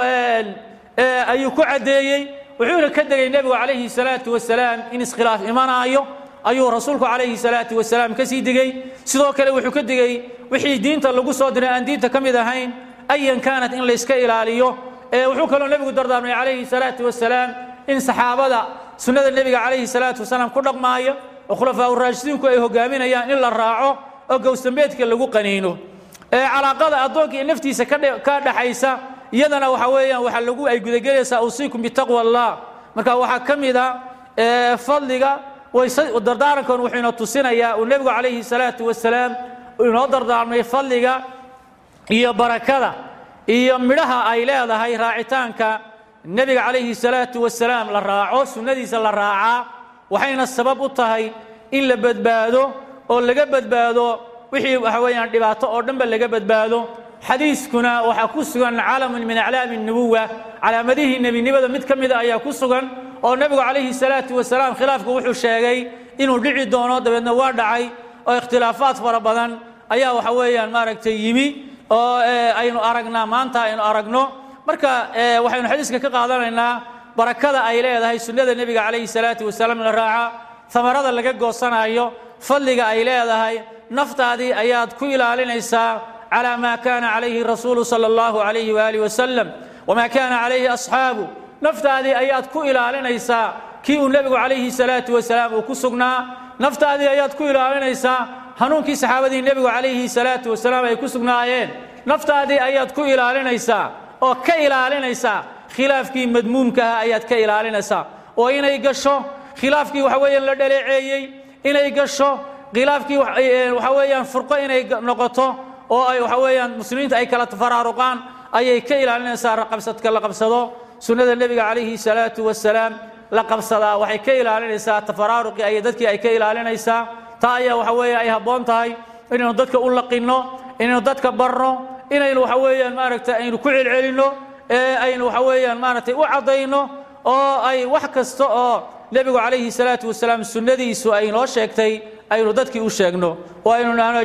ayuu ku caddeeyey wuxuuna ka degay nebigu calayhi salaatu wasalaam in iskhilaaf imanaayo ayuu rasuulku calayhi salaatu wasalaam ka sii digey sidoo kale wuxuu ka digey wixii diinta lagu soo diray aan diinta ka mid ahayn ayan kaanat in layska ilaaliyo wuxuu kaloo nebigu dardaarmay calayhi salaatu wasalaam in saxaabada sunnada nebiga calayhi salaatu wasalaam ku dhaqmaayo oo khulafaa uraashidiinku ay hogaaminayaan in la raaco oo gowsdambeedka lagu qaniino calaaqada addoonka iyo naftiisa ka dhaxaysa iyadana waxa weeyaan waxa lagu ay gudagelaysaa usiikum bitaqwa allah marka waxaa ka mid a fadliga dardaarankan wuxuu ina tusinayaa uu nebigu calayhi salaatu wasalaam inoo dardaarmay fadliga iyo barakada iyo midhaha ay leedahay raacitaanka nebiga calayhi salaatu wasalaam la raaco sunnadiisa la raacaa waxayna sabab u tahay in la badbaado oo laga badbaado wixii waxa weeyaan dhibaato oo dhanba laga badbaado xadiiskuna waxaa ku sugan calamun min aclaami nubuwa calaamadihii nebinimada mid ka mida ayaa ku sugan oo nebigu calayhi salaatu wasalaam khilaafku wuxuu sheegay inuu dhici doono dabeedna waa dhacay oo ikhtilaafaad fara badan ayaa waxa weeyaan maaragtay yimi oo aynu aragnaa maanta aynu aragno marka waxaynu xadiiska ka qaadanaynaa barakada ay leedahay sunnada nebiga calayhi salaatu wasalaam la raaca amarada laga goosanayo fadliga ay leedahay naftaadii ayaad ku ilaalinaysaa calى ma kana calayhi rasuulu sala allahu alayhi waaalih wasalam wamaa kaana calayhi asxaabu naftaadii ayaad ku ilaalinaysaa kii uu nebigu calayhi salaatu wasalaam uu ku sugnaa naftaadii ayaad ku ilaalinaysaa hanuunkii saxaabadii nebigu calayhi salaatu wasalaam ay ku sugnaayeen naftaadii ayaad ku ilaalinaysaa oo ka ilaalinaysaa khilaafkii madmuumkaha ayaad ka ilaalinaysaa oo inay gasho khilaafkii waxa weeyaan la dhaleeceeyey inay gasho khilaafkii waxa weeyaan furqo inay noqoto oo ay waxa weeyaan muslimiinta ay kala faraaruqaan ayay ka ilaalinaysaa raqabsadka la qabsado sunnada nebiga calayhi salaatu wasalaam la qabsadaa waxay ka ilaalinaysaa tafaraaruqii ay dadkii ay ka ilaalinaysaa taa ayaa waxa weeye ay habboon tahay inaynu dadka u laqinno inaynu dadka barno inaynu waxa weeyaan maaragtay aynu ku celcelinno ee aynu waxa weeyaan maaragtay u caddayno oo ay wax kasta oo nebigu calayhi salaatu wasalaam sunnadiisu ay noo sheegtay aynu dadkii u sheegno oo aynu nahno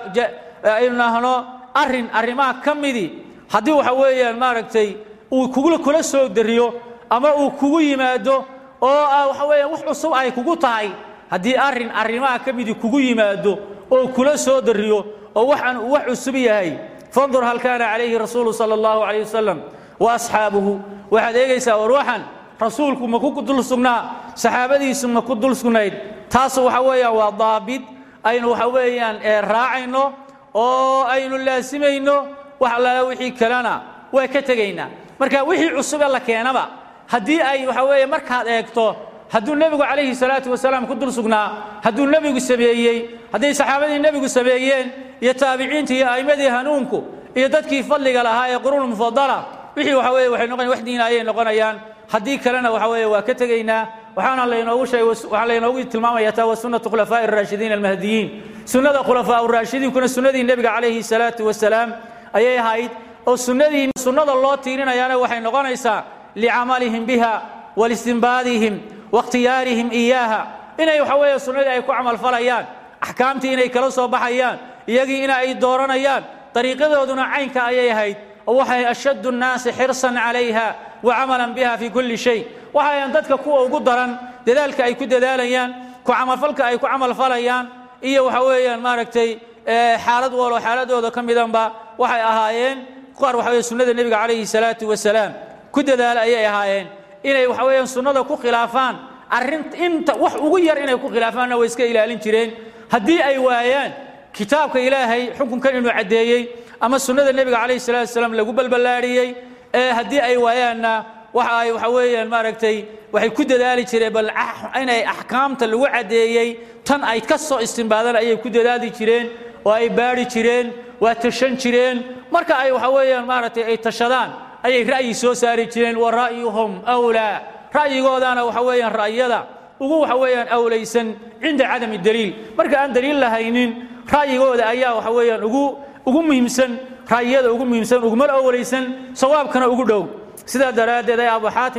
aynu nahno arrin arrimaha ka midii haddii waxa weeyaan maaragtay uu kugu kula soo dariyo ama uu kugu yimaado oo waxa weeyaan wax cusub ay kugu tahay haddii arrin arrimaha ka midii kugu yimaado oo kula soo dariyo oo waxaan uu wax cusub yahay fandur hal kaana calayhi rasuulu sala allahu calayh wasalam wa asxaabuhu waxaad eegaysaa war waxan rasuulku ma ku dul sugnaa saxaabadiisu ma ku dul sugnayd taas waxa weeyaan waa daabit aynu waxa weeyaan raacayno oo aynu laasimayno wax allaala wixii kalena waa ka tegaynaa marka wixii cusube la keenaba haddii ay waxa weeye markaad eegto hadduu nebigu calayhi salaatu wasalaam ku dul sugnaa hadduu nebigu sameeyey hadday saxaabadii nebigu sameeyeen iyo taabiciintii iyo a'immadii hanuunku iyo dadkii fadliga lahaa ee quruun mufadala wixii waxa weeye waxay noqon wax diina ayay noqonayaan haddii kalena waxa weeye waa ka tegaynaa waxaana laynoogu sheegay waxaa laynoogu tilmaamaya taa wa sunnatu khulafaa'i araashidiin almahdiyiin sunnada khulafaa uraashidiinkuna sunnadii nebiga calayhi salaatu wasalaam ayay ahayd oo sunnadii sunnada loo tiirinayaana waxay noqonaysaa licamalihim biha walistinbaadihim waاkhtiyaarihim iyaaha inay waxa weeye sunnadii ay ku camalfalayaan axkaamtii inay kala soo baxayaan iyagii ina ay dooranayaan dariiqadooduna caynka ayay ahayd oo waxay ashaddu nnaasi xirsan calayha wa camalan biha fii kulli shay waxayan dadka kuwa ugu daran dadaalka ay ku dadaalayaan ku camalfalka ay ku camalfalayaan iyo waxa weeyaan maaragtay xaalad walo xaaladooda ka midanba waxay ahaayeen qaar waxa weye sunnada nebiga calayhi salaatu wasalaam ku dadaala ayay ahaayeen inay waxa weeyaan sunnada ku khilaafaan arrin inta wax ugu yar inay ku khilaafaanna way iska ilaalin jireen haddii ay waayaan kitaabka ilaahay xukunkan inuu caddeeyey ama sunnada nebiga calayhi salatu wasalaam lagu balballaadhiyey ee haddii ay waayaanna waxa ay waxa weeyaan maaragtay waxay ku dadaali jireen bal inay axkaamta lagu caddeeyey tan ay ka soo istimbaadaan ayay ku dadaali jireen oo ay baadhi jireen waa tashan jireen marka ay waxa weeyaan maaragtay ay tashadaan ayay ra'yi soo saari jireen wa ra'yuhum awlaa ra'yigoodaana waxa weeyaan ra'yada ugu waxa weeyaan awlaysan cinda cadami daliil marka aan daliil lahaynin ra'yigooda ayaa waxa weeyaan ugu ugu muhiimsan ra'yiyada ugu muhiimsan uguma awlaysan sawaabkana ugu dhow sidaa daraaddeed ay abu xaatim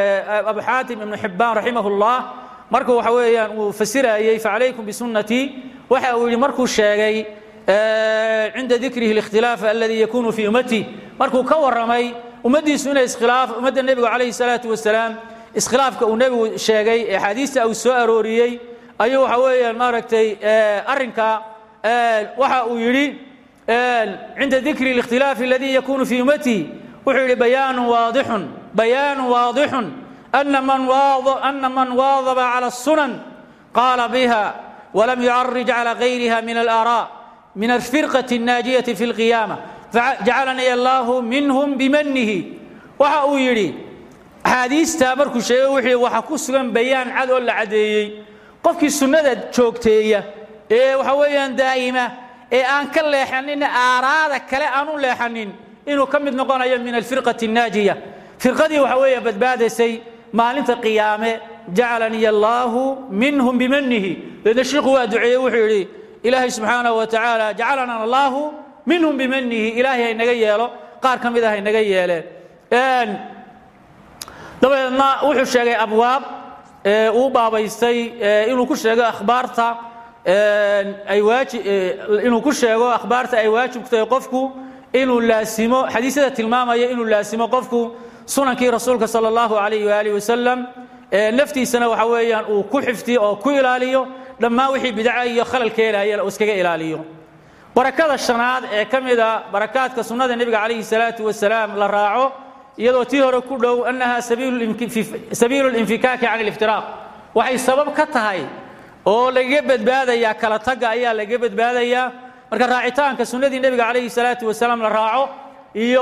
abu xaatim ibnu xibbaan raximahullah markuu waxa weeyaan uu fasirayey facalaykum bisunnatii waxa uu yidhi markuu sheegay cinda dikrihi اlikhtilaaf aladii yakunu fii ummati markuu ka warramay ummaddiisu inay iskhilaaf ummadda nebigu calayhi salaatu wasalaam iskhilaafka uu nebigu sheegay ee axaadiista uu soo arooriyey ayuu waxa weeyaan maaragtay arrinka waxa uu yidhi cinda dikri اlikhtilaafi aladii yakunu fii ummati wuxuu yidhi bayaanu waadixun bayaanu waadixun ana man ana man waadaba cala الsunan qaala biha walam yucarij cala gayriha min alaaraa min alfirqati الnaajiyati fi اlqiyaama jacalanii allahu minhum bimanihi waxa uu yidhi axaadiistaa markuu sheegay wuxuu waxa ku sugan bayaan cad oo la caddeeyey qofkii sunnada joogteeya ee waxa weeyaan daa'ima ee aan ka leexanin aaraada kale aan u leexanin inuu ka mid noqonayo min alfirqati الnaajiya firqadii waxa weeye badbaadaysay maalinta qiyaame jacalanii allaahu minhum bimanihi deedna shiiku waa duceeyey wuxuu yidhi ilaahay subxaanaه wa tacaala jacalana allaahu minhum bimanihi ilaahay haynaga yeelo qaar ka mid a haynaga yeeleen dabadeedna wuxuu sheegay abwaab uu baabaystay inuu ku sheego akhbaarta ay waaji inuu ku sheego akhbaarta ay waajibtahay qofku inuu laasimo xadiisyada tilmaamaya inuu laasimo qofku sunankii rasuulka salى اllahu alayh waalih wasalam naftiisana waxa weeyaan uu ku xifdiyo oo ku ilaaliyo dhammaan wixii bidca iyo khalal keenayana uu iskaga ilaaliyo barakada shanaad ee ka mida barakaadka sunnada nebiga calayhi salaatu wasalaam la raaco iyadoo tii hore ku dhow annaha sabiilu linfikaaki can aliftiraaq waxay sabab ka tahay oo lagaga badbaadayaa kala tagga ayaa lagaga badbaadayaa marka raacitaanka sunnadii nebiga calayhi salaatu wasalaam la raaco iyo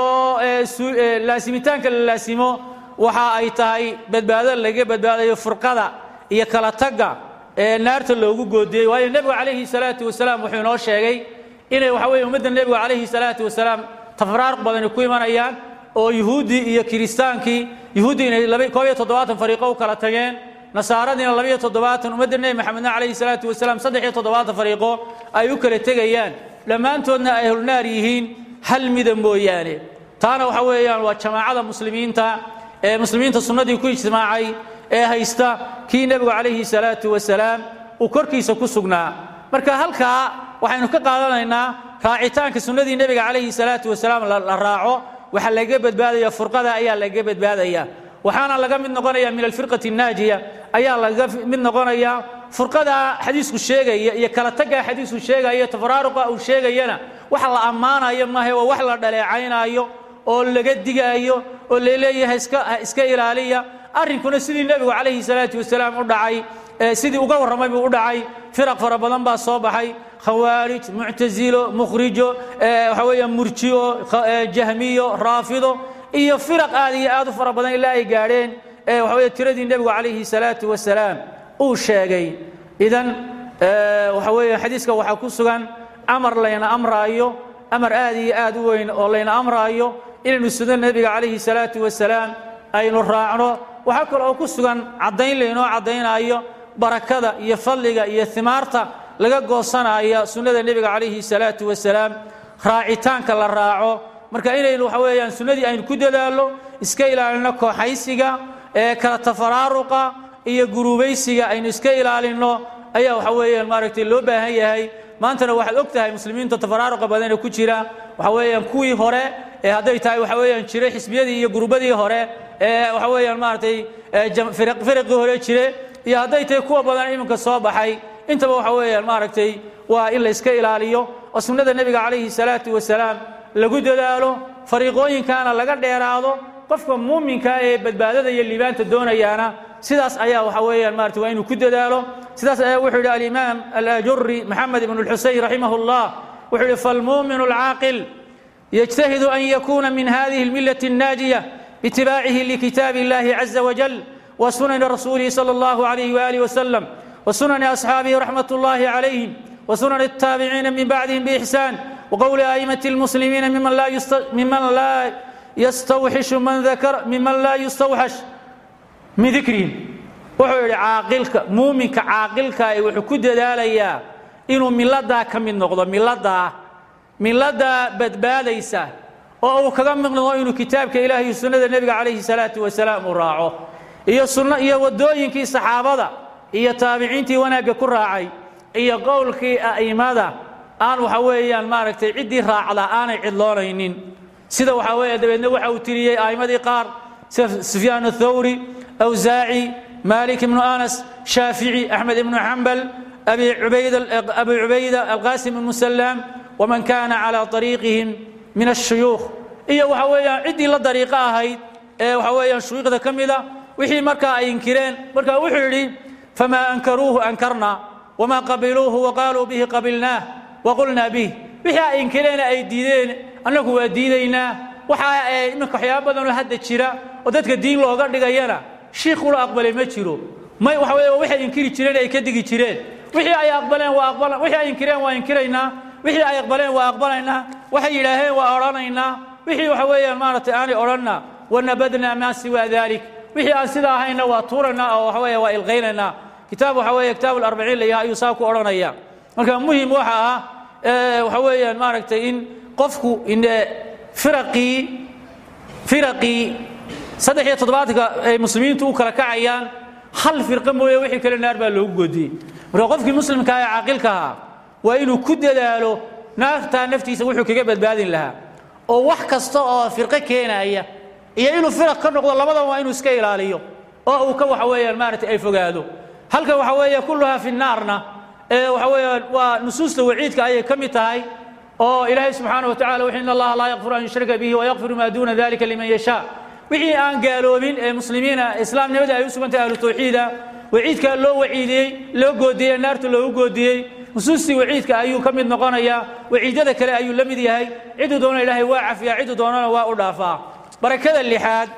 laasimitaanka la laasimo waxa ay tahay badbaado lagaga badbaadayo furqada iyo kala tagga ee naarta loogu goodiyey waayo nebigu calayhi salaatu wasalaam wuxuu inoo sheegay inay waxa weye ummadda nebigu calayhi salaatu wasalaam tafraaruq badani ku imanayaan oo yuhuuddii iyo kiristaankii yuhuuddii inay koob iyo toddobaatan fariiqo u kala tageen nasaaradiina labiyo toddobaatan ummadda nebi maxamedna calayhi salaatu wasalaam saddex iyo toddobaatan fariiqo ay u kala tegayaan dhammaantoodna ay ahlulnaar yihiin hal mida mooyaane taana waxa weeyaan waa jamaacada muslimiinta ee muslimiinta sunnadii ku ijtimaacay ee haysta kii nebigu calayhi salaatu wasalaam uu korkiisa ku sugnaa marka halkaa waxaynu ka qaadanaynaa raacitaanka sunnadii nebiga calayhi salaatu wasalaam la raaco waxaa laga badbaadaya furqada ayaa laga badbaadaya waxaana laga mid noqonaya min alfirqati naajiya ayaa laga mid noqonaya furqada xadiisku sheegaya iyo kala tagga xadiisku sheegaya tafaraaruqa uu sheegayana wax la ammaanayo maahe waa wax la dhaleecaynayo oo laga digaayo oo laleeyahay iska ilaaliya arrinkuna sidii nebigu calayhi salaatu wasalaam u dhacay sidii uga warramay buu u dhacay firaq fara badan baa soo baxay khawaarij muctasilo mukhrijo waxa weeya murjiyo jahmiyo raafido iyo firaq aad iyo aad u fara badan ilaa ay gaadheen waxa weeye tiradii nebigu calayhi salaatu wasalaam uu sheegay idan waxa weeye xadiiska waxaa ku sugan amar layna amraayo amar aad iyo aad u weyn oo layna amraayo inaynu suno nebiga calayhi salaatu wasalaam aynu raacno waxaa kale oo ku sugan caddayn laynoo caddaynaayo barakada iyo fadliga iyo himaarta laga goosanaya sunnada nebiga calayhi salaatu wasalaam raacitaanka la raaco marka inaynu waxa weeyaan sunnadii aynu ku dadaallo iska ilaalino kooxaysiga ee kala tafaraaruqa iyo guruubaysiga aynu iska ilaalinno ayaa waxa weeyaan maaragtay loo baahan yahay maantana waxaad og tahay muslimiinta tafaraaruqa badan ee ku jira waxa weeyaan kuwii hore ee hadday tahay waxa weeyaan jiray xisbiyadii iyo gurubadii hore ee waxa weeyaan maaragtay firaqii hore jire iyo hadday tahay kuwa badan iminka soo baxay intaba waxa weeyaan maaragtay waa in la iska ilaaliyo oo sunnada nebiga calayhi salaatu wasalaam lagu dadaalo fariiqooyinkaana laga dheeraado qofka muuminka ee badbaadada iyo liibaanta doonayaana sidaas ayaa waxa weeyaan maarata waa inuu ku dadaalo sidaas ayaa wuxuu yidhi alimaam alajuri maxamed ibn اlxuseyn raximah اllah wuxuu yidhi falmuumin اlcaaqil yجتهد أن يكون من هذه الملة الناجية باتباعه لكتاب الله عز وجل وسنن رسوله صلى الله عليه وآله وسلم وسنن أصحابه رحمة الله عليهم وسنن التابعين من بعدهم بإحسان وقول أئمة المسلمين ممن لا ممن لا يستوحش من ذكر ممن لا يستوحش من ذكرهم wuxuu yidhi caaqilka muuminka caaqilka ee wuxuu ku dadaalayaa inuu miladaa ka mid noqdo miladaa miladaa badbaadaysa oo uu kaga mid noqdo inuu kitaabka ilaah iyo sunnada nebiga calayhi salaatu wasalaam uu raaco iyo sunno iyo waddooyinkii saxaabada iyo taabiciintii wanaagga ku raacay iyo qowlkii a'immada aan waxa weeyaan maaragtay ciddii raacda aanay cidloonaynin sida waxaa weeye dabeedna waxa uu tiriyey a'immadii qaar sida sufyaan athawri awsaaci مالك بن أنس شافعي أحمد بن حنبل أبي عبيدة أبي عبيدة القاسم بن سلام ومن كان على طريقهم من الشيوخ إيه وحويا عدي لا طريقة هاي إيه وحويا شيوخ ذا كم إذا وحي مركا ينكرين مركا وحي فما أنكروه أنكرنا وما قبلوه وقالوا به قبلناه وقلنا به وحي ينكرين أي ديدين أنه ديدينا وحا إنك حيابا هذا الشراء ودتك الدين لو قد دغيانا shiikhula aqbalay ma jiro may waxa weeye waxay inkiri jireen ay ka digi jireen wixii ay aqbaleen waa aqbalan wixii ay inkireen waa inkiraynaa wixii ay aqbaleen waa aqbalaynaa waxay yidhaaheen waa odhanaynaa wixii waxa weeyaan maaragtay aanay odhanna wanabadnaa maa siwaa dalik wixii aan sidaa ahayna waa tuuraynaa oo waxa weeye waa ilqaynaynaa kitaab waxa weeye kitaabu larbaciin layaha ayuu saa ku odhanaya marka muhim waxa ah waxa weeyaan maaragtay in qofku firaqii firaqii saddex iyo toddobaatanka ay muslimiintu u kala kacayaan hal firqo mooye wixii kale naar baa loogu goodiyey marka qofkii muslimka ee caaqilka ahaa waa inuu ku dadaalo naartaa naftiisa wuxuu kaga badbaadin lahaa oo wax kasta oo firqo keenaya iyo inuu firaq ka noqdo labadan waa inuu iska ilaaliyo oo uu ka waxa weeyaan maaragtay ay fogaado halkan waxa weeye kulluhaa fi naarna ee waxa weeyaan waa nusuusta waciidka ayay ka mid tahay oo ilaahay subxaana wa tacala wuxuu in allaha laa yakfiru an yushraka bihi wayakfiru maa duuna dalika liman yashaa wixii aan gaaloobin ee muslimiina islaamnimada ay u sugantay ahlu tawxiida waciidkaa loo waciidiyey loo goodiyey naarta loogu goodiyey nusuustii waciidka ayuu ka mid noqonayaa waciidyada kale ayuu la mid yahay cidduu doona ilaahay waa cafiyaa cidduu doonana waa u dhaafaa barakada lixaad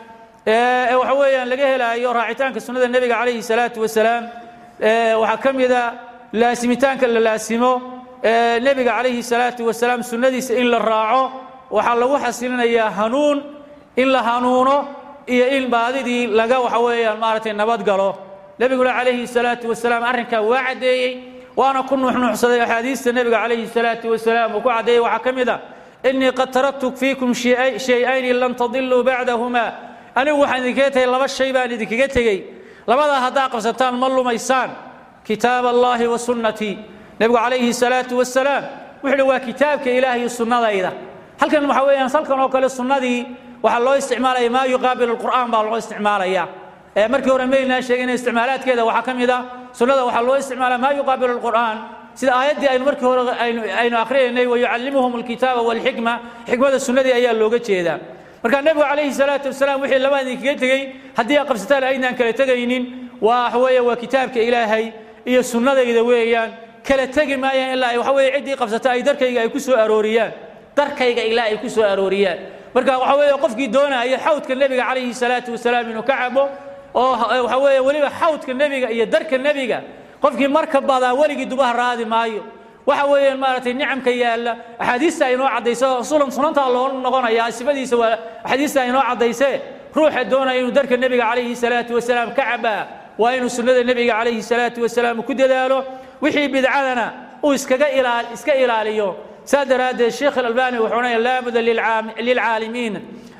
ee waxa weeyaan laga helaayo raacitaanka sunnada nebiga calayhi salaatu wasalaam waxaa ka mida laasimitaanka la laasimo nebiga calayhi salaatu wasalaam sunnadiisa in la raaco waxaa lagu xasilinayaa hanuun in la hanuuno iyo in baadidii laga waxa weeyaan maaragtay nabad galo nebiguna calayhi salaatu wasalaam arrinkaa waa caddeeyey waana ku nuuxnuuxsaday axaadiista nebiga calayhi salaatu wasalaam uu ku caddeeyey waxaa ka mid a innii qad taraktu fiikum shay-ayni lan tadiluu bacdahuma anigu waxaan idinkaga tegey laba shay baan idinkaga tegey labadaa haddaa qabsataan ma lumaysaan kitaab allaahi wa sunnatii nebigu calayhi salaatu wasalaam wuxuu uhi waa kitaabka ilaah iyo sunnadayda halkan waxa weeyaan salkan oo kale sunnadii waxaa loo isticmaalaya maa yuqaabilu alqur'aan baa loo isticmaalaya markii hore maynaa sheegin isticmaalaadkeeda waxaa ka mid a sunnada waxaa loo isticmaalaa maa yuqaabilu alqur'aan sida aayaddii aynu markii hore aynu akhriyaynay wayucallimuhum alkitaaba walxikma xikmada sunnadii ayaa looga jeedaa marka nebigu calayhi salaatu wasalaam wixii labaan idinkaga tegey haddii aad qabsataan aynaan kala tegaynin waa waxa weeye waa kitaabka ilaahay iyo sunnadayda weeyaan kala tegi maayaan ilaa ay waxa weeye ciddii qabsata ay darkayga ay ku soo arooriyaan darkayga ilaa ay ku soo arooriyaan marka waxa weeye qofkii doonaya xawdka nebiga calayhi salaatu wasalaam inuu ka cabo oo waxa weeye weliba xawdka nebiga iyo darka nebiga qofkii marka badaa weligii dubaha raadi maayo waxa weeyaan maaragtay nicamka yaalla axaadiista ay inoo caddayso sulan sunantaa loo noqonaya sifadiisa waa axaadiista ay inoo caddaysee ruuxa doonaya inuu darka nebiga calayhi salaatu wasalaam ka cabaa waa inuu sunnada nebiga calayhi salaatu wasalaam ku dadaalo wixii bidcadana uu iskaga ilaal iska ilaaliyo saa daraaddeed sheekh alalbani wuxuu odhanaya laabuda lilcaalimiin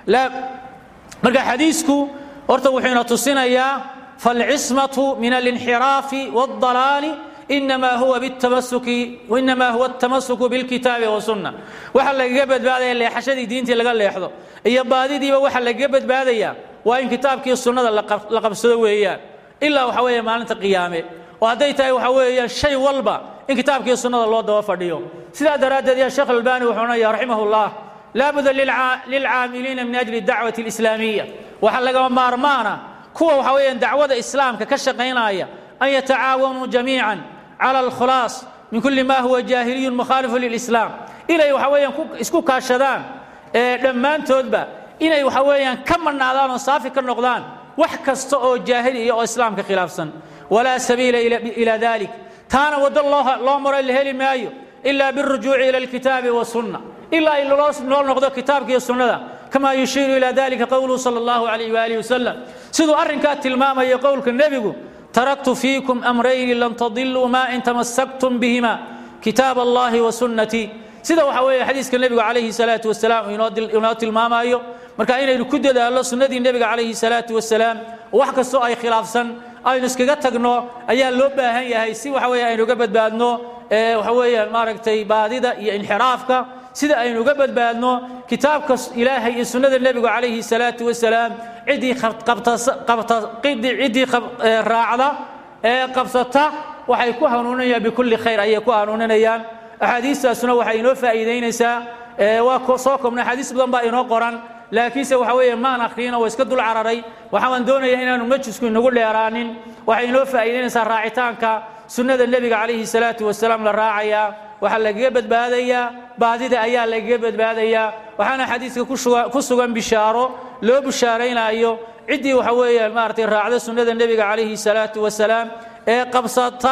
marka xadiisku horta wuxuu ina tusinayaa falcismatu min alinxiraafi waاldalaali inamaa huwa bitamasuki inamaa huwa atamasuku bilkitaabi wasunna waxa lagaga badbaadaya leexashadii diintii laga leexdo iyo baadidiiba waxa lagaga badbaadaya waa in kitaabkii sunnada la qabsado weeyaan ilaa waxa weeye maalinta qiyaame oo hadday tahay waxa weeyaan shay walba in kitaabkii sunnada loo daba fadhiyo sidaa daraaddeed ya sheekh albani wuxuu odhanaya raximah llah laabuda lilcaamiliina min ajli dacwati alislaamiya waxaa lagama maarmaana kuwa waxa weeyaan dacwada islaamka ka shaqaynaya an yatacaawanuu jamiican cala alkhulaas min kulli ma huwa jaahiliyun mukhaalifu lilislaam inay waxa weeyaan isku kaashadaan dhammaantoodba inay waxa weeyaan ka marnaadaan oo saafi ka noqdaan wax kasta oo jaahili iyo oo islaamka khilaafsan walaa sabiila ila dalik taana waddo loo maro la heli maayo ila biاlrujuuci ila alkitaabi wasunna ilaa in loo noqdo kitaabka iyo sunnada kama yushiiru ila dalika qowluhu sala allahu alayh waalihi wasalam siduu arrinkaa tilmaamaya qowlka nebigu taraktu fiikum amrayni lan tadiluu ma in tamasaktum bihima kitaab allahi wa sunnatii sida waxa weeye xadiiska nebigu calayhi salaatu wasalaam inoo tilmaamayo marka inaynu ku dadaallo sunnadii nebiga calayhi salaatu wasalaam wax kastoo ay khilaafsan aynu iskaga tagno ayaa loo baahan yahay si waxa weeye aynu uga badbaadno waxa weeyaan maaragtay baadida iyo inxiraafka sida aynu uga badbaadno kitaabka ilaahay iyo sunnada nebigu calayhi salaatu wasalaam ciddii ciddii raacda ee qabsata waxay ku hanuuninayaan bikulli khayr ayay ku hanuuninayaan axaadiistaasuna waxay inoo faa'iidaynaysaa waa soo koobnay axaadiis badan baa inoo qoran laakiinse waxa weeye maan akhriina waa iska dul cararay waxaan doonaya inaanu majlisku inagu dheeraanin waxay inoo faa'iidaynaysaa raacitaanka sunnada nebiga calayhi salaatu wasalaam la raacayaa waxaa lagaga badbaadayaa baadida ayaa lagaga badbaadayaa waxaana xadiiska ku sugan bishaaro loo bishaaraynayo ciddii waxa weeyaan maaragtay raacda sunnada nebiga calayhi salaatu wasalaam ee qabsata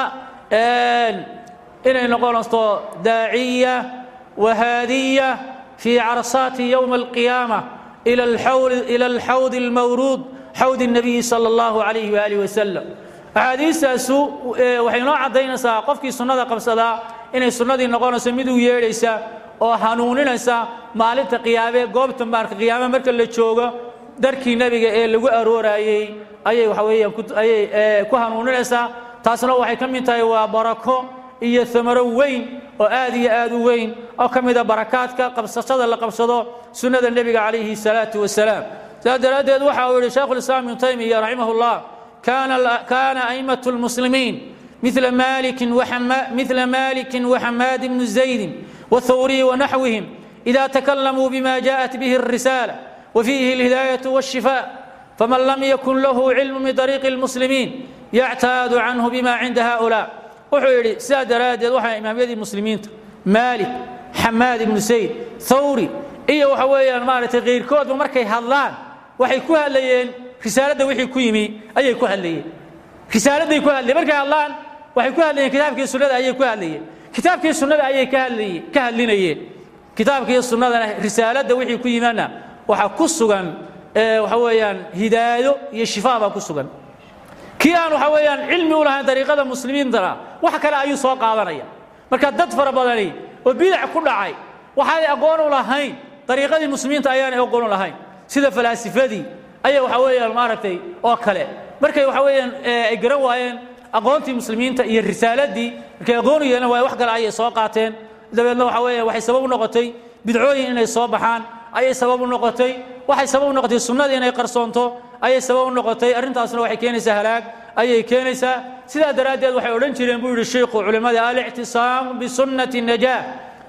inay noqonayso daaciya wahaadiya fii carsaati yowma alqiyaama ila alxawd almawruud xawd الnabiyi salى اllahu alayh waalih wasalam axaadiistaasu waxay noo caddaynaysaa qofkii sunnada qabsadaa inay sunnadii noqonayso mid u yeedhaysa oo hanuuninaysa maalinta qiyaame goobta maarka qiyaame marka la joogo darkii nebiga ee lagu arooraayey ayay waxa weeyaan ayay ku hanuuninaysaa taasna waxay ka mid tahay waa barako iyo amaro weyn oo aad iyo aad u weyn oo ka mida barakaadka qabsashada la qabsado sunnada nebiga calayhi salaatu wasalaam sidaas daraaddeed waxa uu yihi shaykhulislaam ibnu taymiya raximah llah kaana a'immatu lmuslimiin مثل مالك وحما مثل مالك وحماد بن زيد والثوري ونحوهم إذا تكلموا بما جاءت به الرسالة وفيه الهداية والشفاء فمن لم يكن له علم بطريق المسلمين يعتاد عنه بما عند هؤلاء وحيري ساد رادد وحا إمام يدي المسلمين مالك حماد بن سيد ثوري إيه وحويا مالتي غير كود ومركي هالان waxay ku hadlayeen risaalada wixii ku yimi ayay ku hadlayeen risaaladay ku hadlayeen markay hadlaan waxay ku hadlayeen kitaabkii sunnada ayay ku hadlayeen kitaabkii sunnada ayay ka hadlayeen ka hadlinayeen kitaabkii sunnadana risaalada wixii ku yimana waxa ku sugan ee waxa weeyaan hidaayo iyo shifaa baa ku sugan kii aan waxa weeyaan cilmi u lahayn dariiqada muslimiintana wax kale ayuu soo qaadanaya marka dad fara badani oo bidac ku dhacay waxaanay aqoon u lahayn dariiqadii muslimiinta ayaanay aqoon u lahayn sida falaasifadii ayaa waxa weeyaan maaragtay oo kale markay waxa weeyaan ay garan waayeen aqoontii muslimiinta iyo risaaladii markay aqoon u yeelan waayeen wax kale ayay soo qaateen dabeedna waxa weeyaan waxay sabab u noqotay bidcooyin inay soo baxaan ayay sabab u noqotay waxay sabab u noqotay sunnadii inay qarsoonto ayay sabab u noqotay arrintaasna waxay keenaysaa halaag ayay keenaysaa sidaa daraaddeed waxay odhan jireen buu yidhi sheikhu culimmada alictisaamu bisunnati najaah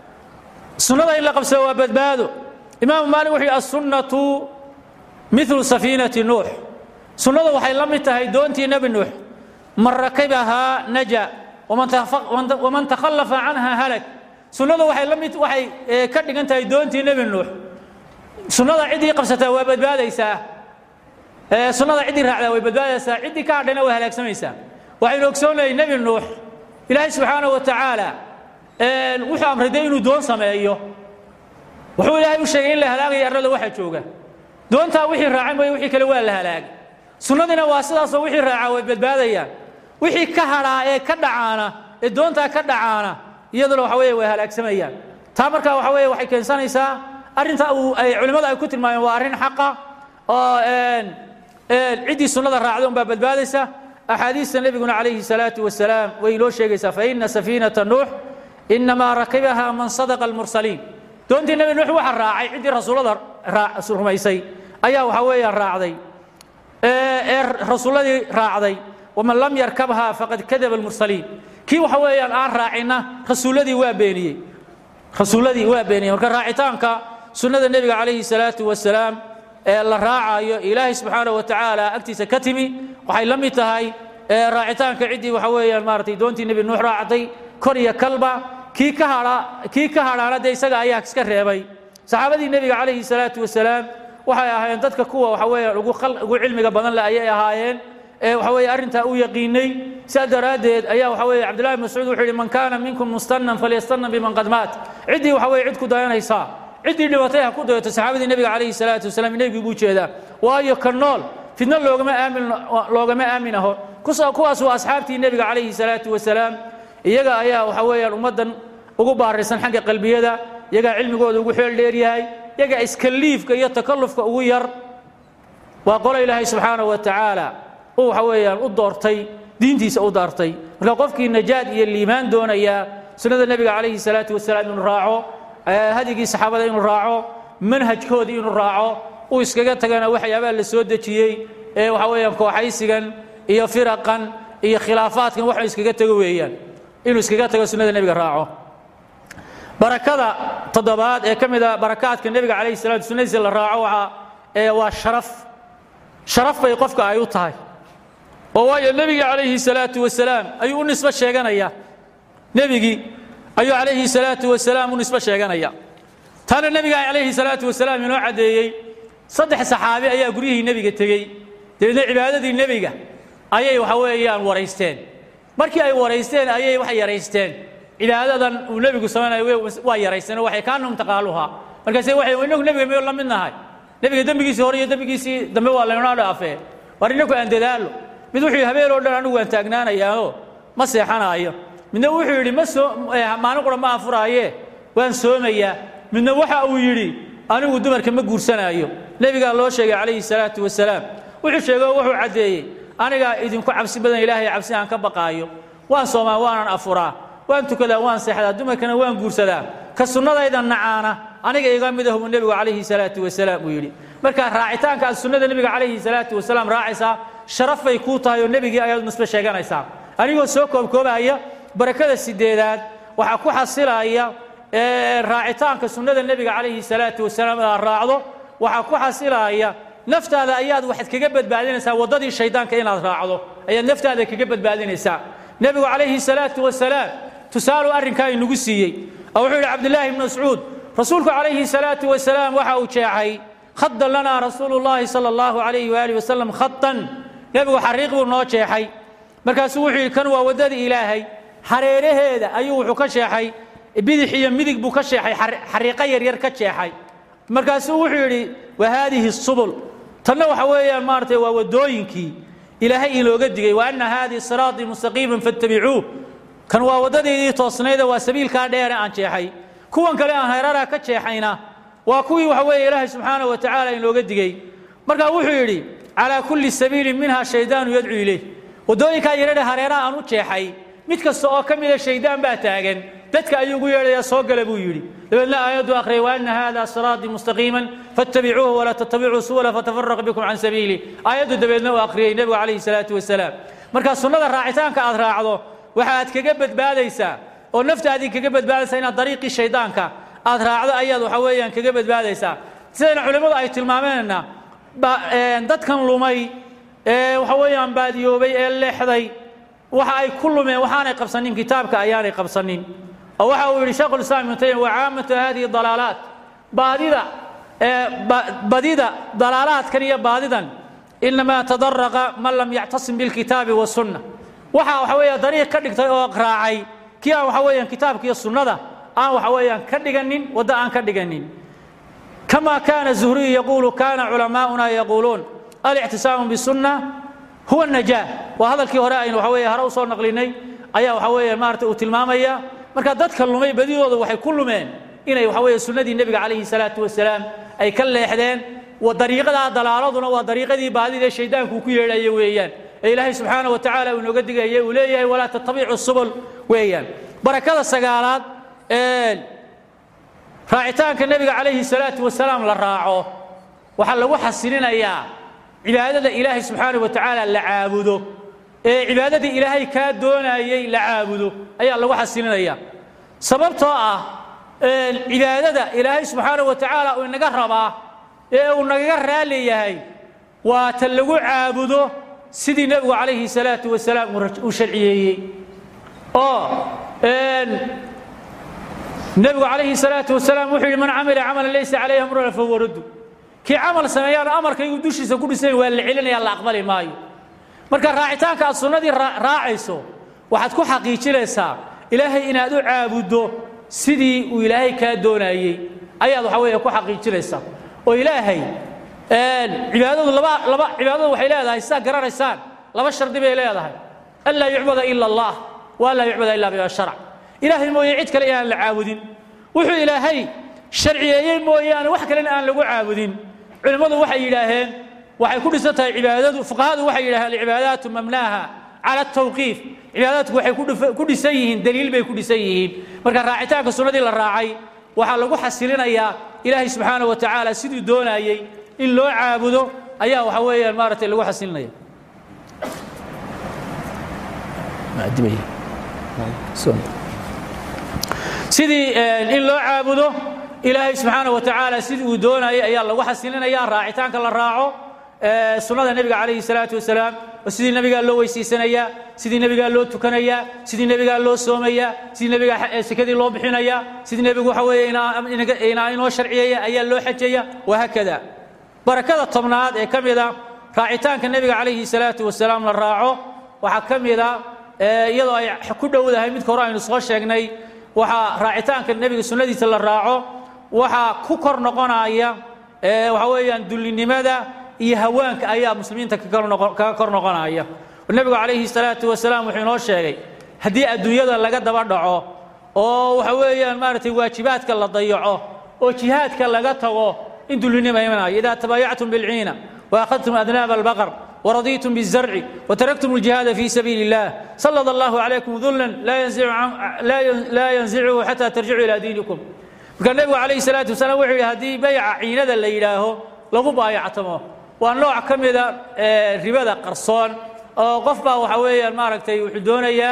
sunnada in la qabsado waa badbaado imaamu maalik wuxuu yidhi assunnatu milu safiinati nuux sunnadu waxay la mid tahay doontii nebi nuux man rakabahaa naja waman takhallafa canha halag sunnadu waxay la mid waxay ka dhigan tahay doontii nebi nuux sunnada ciddii qabsataa waa badbaadaysaa sunnada ciddii raacdaa way badbaadaysaa ciddii ka hadhayna way halaagsamaysaa waxaynu ogsoonahay nebi nuux ilaahay subxaanahu wa tacaala wuxuu amray dee inuu doon sameeyo wuxuu ilaahay u sheegay in la halaagaya arlada waxa jooga doontaa wixii raacan mooye wixii kale waa la halaagay sunnadiina waa sidaasoo wixii raacaa way badbaadayaan wixii ka hadhaa ee ka dhacaana ee doontaa ka dhacaana iyaduna waxa weeye way halaagsamayaan taa markaa waxa weeye waxay keensanaysaa arrinta uu ay culimmada ay ku tilmaameen waa arrin xaqa oo ciddii sunnada raacda unbaa badbaadaysa axaadiista nebiguna calayhi salaatu wasalaam way inoo sheegaysaa faina safiinata nuux inamaa rakibaha man sadaqa almursaliin doontii nebi nuux waxa raacay ciddii rasuullada rumaysay ayaa waxa weeyaan raacday ee rasuulladii raacday waman lam yarkabha faqad kadaba almursaliin kii waxa weeyaan aan raacinna rasuulladii waa beeniyey rasuulladii waa beeniyey marka raacitaanka sunnada nebiga calayhi salaatu wasalaam ee la raacayo ilaahay subxaanahu wa tacaala agtiisa ka timi waxay la mid tahay raacitaanka ciddii waxa weeyaan maaratay doontii nebi nuux raacday kor iyo kalba kii ka hadha kii ka hadhaana dee isaga ayaa iska reebay saxaabadii nebiga calayhi salaatu wasalaam waxay ahaayeen dadka kuwa waxa weeyaan ugu ugu cilmiga badan leh ayay ahaayeen ee waxa weeye arrintaa u yaqiinay sidaa daraaddeed ayaa waxa weeye cabdullahi bin mascuud wuxuu yidhi man kaana minkum mustannan falyastanna biman qad maat ciddii waxa weeye cid ku dayanaysaa ciddii dhibatay ha ku dayato saxaabadii nebiga calayhi salaatu wasalaam nebigii buu jeedaa waayo ka nool fidno loogama aamin loogama aamin aho kuwaas waa asxaabtii nebiga calayhi salaatu wasalaam iyaga ayaa waxa weeyaan ummaddan ugu baaraysan xagga qalbiyada iyagaa cilmigooda ugu xeel dheer yahay iyagaa iskaliifka iyo takallufka ugu yar waa qolo ilaahay subxaanahu wa tacaala uu waxa weeyaan u doortay diintiisa u daartay marka qofkii najaad iyo liimaan doonaya sunnada nebiga calayhi salaatu wasalaam inuu raaco hadigii saxaabada inuu raaco manhajkoodii inuu raaco uu iskaga tagana waxyaabaa la soo dejiyey ee waxa weeyaan kooxaysigan iyo firaqan iyo khilaafaadkan waxuu iskaga tago weeyaan inuu iskaga tago sunnada nebiga raaco barakada toddobaad ee ka mid a barakaadka nebiga calayhi salatu sunnadiisa la raaco waxa ee waa sharaf sharaf bay qofka ay u tahay oo waayo nebiga calayhi salaatu wasalaam ayuu u nisbo sheeganaya nebigii ayuu calayhi salaatu wasalaam u nisbo sheeganaya taana nebiga calayhi salaatu wasalaam inoo caddeeyey saddex saxaabi ayaa guryihii nebiga tegey dabeedna cibaadadii nebiga ayay waxa weeyaan waraysteen markii ay waraysteen ayay waxay yaraysteen cibaadadan uu nebigu samaynayo waa yaraysteen oo waxay kaanum taqaaluha markaase waxay inagu nebiga miyuu la mid nahay nebiga dembigiisii hore iyo dembigiisii dambe waa laynoo dhaafee war inaku aan dadaalo mid wuxuu yidhi habeen oo dhan anigu waan taagnaanayaao ma seexanaayo midna wuxuu yidhi ma soo maalin qura ma afuraaye waan soomayaa midna waxa uu yidhi anigu dumarka ma guursanaayo nebigaa loo sheegay calayhi salaatu wasalaam wuxuu sheegay oo wuxuu caddeeyey anigaa idinku cabsi badan ilaahay cabsi aan ka baqaayo waan soomaa waanan afuraa waan tukadaa waan seexdaa dumarkana waan guursadaa ka sunnadayda nacaana aniga iga mid ahuu nebigu calayhi salaatu wasalaam uu yidhi marka raacitaanka aad sunnada nebiga calayhi salaatu wasalaam raacaysaa sharaf bay kuu tahay oo nebigii ayaad nisbe sheeganaysaa anigoo soo koobkoobaya barakada sideedaad waxaa ku xasilaya raacitaanka sunnada nebiga calayhi salaatu wasalaam aad raacdo waxaa ku xasilaya naftaada ayaad waxaad kaga badbaadinaysaa waddadii shaydaanka inaad raacdo ayaad naftaada kaga badbaadinaysaa nebigu calayhi salaatu wasalaam tusaalu arrinkaa inagu siiyey oo wuxuu yidhi cabdillaahi ibnu mascuud rasuulku calayhi salaatu wasalaam waxa uu jeexay khadan lanaa rasuulu llaahi sala allahu calayhi waaalih wasalam khadan nebigu xariiq buu noo jeexay markaasuu wuxuu yidhi kan waa waddadii ilaahay hareeraheeda ayuu wuxuu ka jeexay bidix iyo midig buu ka jeexay xariiqo yaryar ka jeexay markaasuu wuxuu yidhi wa haadihi subul tanna waxa weeyaan maaratay waa waddooyinkii ilaahay inooga digay wa anna haadihi siraatii mustaqiiman fattabicuuh kan waa waddadeedii toosnayda waa sabiilkaa dheere aan jeexay kuwan kale aan hareeraha ka jeexayna waa kuwii waxa weeye ilaahay subxaanahu wa tacaala inooga digey markaa wuxuu yidhi calaa kulli sabiilin minha shaydaanu yadcuu ilayh waddooyinkaa yaradhe hareeraha aan u jeexay mid kasta oo ka mida shaydaan baa taagan dadka ayuu ugu yeedhayaa soo gala buu yidhi dabeedna aayaddu akhriyay wa anna hada siraatii mustaqiiman fattabicuuhu walaa tattabicuu subula fatafaraqa bikum can sabiili aayaddu dabeedna uu akhriyey nebigu calayhi salaatu wasalaam markaa sunnada raacitaanka aad raacdo waxaad kaga badbaadaysaa oo naftaadii kaga badbaadaysaa inaad dariiqii shaydaanka aad raacdo ayaad waxa weeyaan kaga badbaadaysaa sidayna culimmadu ay tilmaameenna dadkan lumay ee waxa weeyaan baadiyoobay ee leexday waxa ay ku lumeen waxaanay qabsanin kitaabka ayaanay qabsanin oo waxa uu yidhi sheekhulislaam ibnu taymiya wa caamatu hadihi dalaalaat baadida badida dalaalaadkan iyo baadidan inamaa tadaraqa man lam yactasim bilkitaabi wasunna waxa waxa weeya dariiq ka dhigtay oo raacay kii aan waxa weeyaan kitaabka iyo sunnada aan waxa weeyaan ka dhiganin waddo aan ka dhiganin kama kana zuhriyu yaquulu kana culamaa'una yaquuluun alictisaamu bisunna huwa najaa waa hadalkii hore aynu waxa weeye hore usoo naqlinay ayaa waxa weeye maarata uu tilmaamaya marka dadka lumay badidooda waxay ku lumeen inay waxa weeye sunnadii nebiga calayhi salaatu wasalaam ay ka leexdeen dariiqadaa dalaaladuna waa dariiqadii baadida ee shaydaanku uu ku yeedhaya weeyaan ee ilaahay subxaana wa tacaala uu inooga digaya uu leeyahay walaa tattabicu subul weeyaan barakada sagaalaad ee raacitaanka nebiga calayhi salaatu wasalaam la raaco waxaa lagu xasilinayaa cibaadada ilaahay subxaana wa tacaala la caabudo ee cibaadadii ilaahay kaa doonayey la caabudo ayaa lagu xasilinaya sababtoo ah cibaadada ilaahay subxaana wa tacaala uu inaga rabaa ee uu nagaga raali yahay waa ta lagu caabudo sidii nebigu calayhi salaatu wasalaam uu sharciyeeyey oo nebigu calayhi salaatu wasalaam wuxuu yidhi man camila camalan laysa calayhi amruna fahuwa raddu kii camal sameeyaan amarkaygu dushiisa ku dhisan waa la celinaya la aqbali maayo marka raacitaanka aad sunnadii raacayso waxaad ku xaqiijinaysaa ilaahay inaad u caabuddo sidii uu ilaahay kaa doonayey ayaad waxa weeye ku xaqiijinaysaa oo ilaahay cibaadadu laba laba cibaadadu waxay leedahay sidaa garanaysaan laba shardi bay leedahay an laa yucbada ila allah wa an laa yucbada ila bima sharc ilaahay mooye cid kale inaan la caabudin wuxuu ilaahay sharciyeeyey mooyaane wax kalena aan lagu caabudin culimmadu waxay yidhaaheen waxay ku dhisan tahay cibaadadu fuqahadu waxay yidhaaheen alcibaadaatu mabnaaha cala atawqiif cibaadaadku waxay ku dhisan yihiin daliil bay ku dhisan yihiin marka raacitaanka sunnadii la raacay waxaa lagu xasilinayaa ilaahay subxaana wa tacaala siduu doonayey in loo caabudo ayaa waxa weeyaan maaragtay lagu xasilinaya sidii in loo caabudo ilaahay subxaana wa tacaala sidii uu doonayay ayaa lagu xasilinaya raacitaanka la raaco sunnada nebiga calayhi salaatu wasalaam oo sidii nebigaa loo weysiisanayaa sidii nebigaa loo tukanayaa sidii nebigaa loo soomayaa sidii nebigaa sekadii loo bixinayaa sidii nebigu waxa weeye inaa inoo sharciyeeya ayaa loo xajaya wahaakada barakada tobnaad ee ka mida raacitaanka nebiga calayhi salaatu wasalaam la raaco waxaa ka mida iyadoo ay ku dhowdahay midka hore aynu soo sheegnay waxaa raacitaanka nebiga sunnadiisa la raaco waxaa ku kor noqonaya waxa weeyaan dullinimada iyo hawaanka ayaa muslimiinta kaga kor noqonaya nebigu calayhi salaatu wasalaam wuxuu inoo sheegay haddii adduunyada laga daba dhaco oo waxa weeyaan maaragtay waajibaadka la dayaco oo jihaadka laga tago in dullinima imanayo idaa tabaayactum bilciina waakhadtum adnaaba albaqar ورضيتم بالزرع وتركتم الجهاد في سبيل الله سلط الله عليكم ذلا لا ينزع لا لا ينزعه حتى ترجعوا الى دينكم كان النبي عليه الصلاه والسلام وحي هذه بيع عينده لا يراهو lagu baayactamo waa nooc ka mida ribada qarsoon oo qof baa waxa weeyaan maaragtay wuxuu doonayaa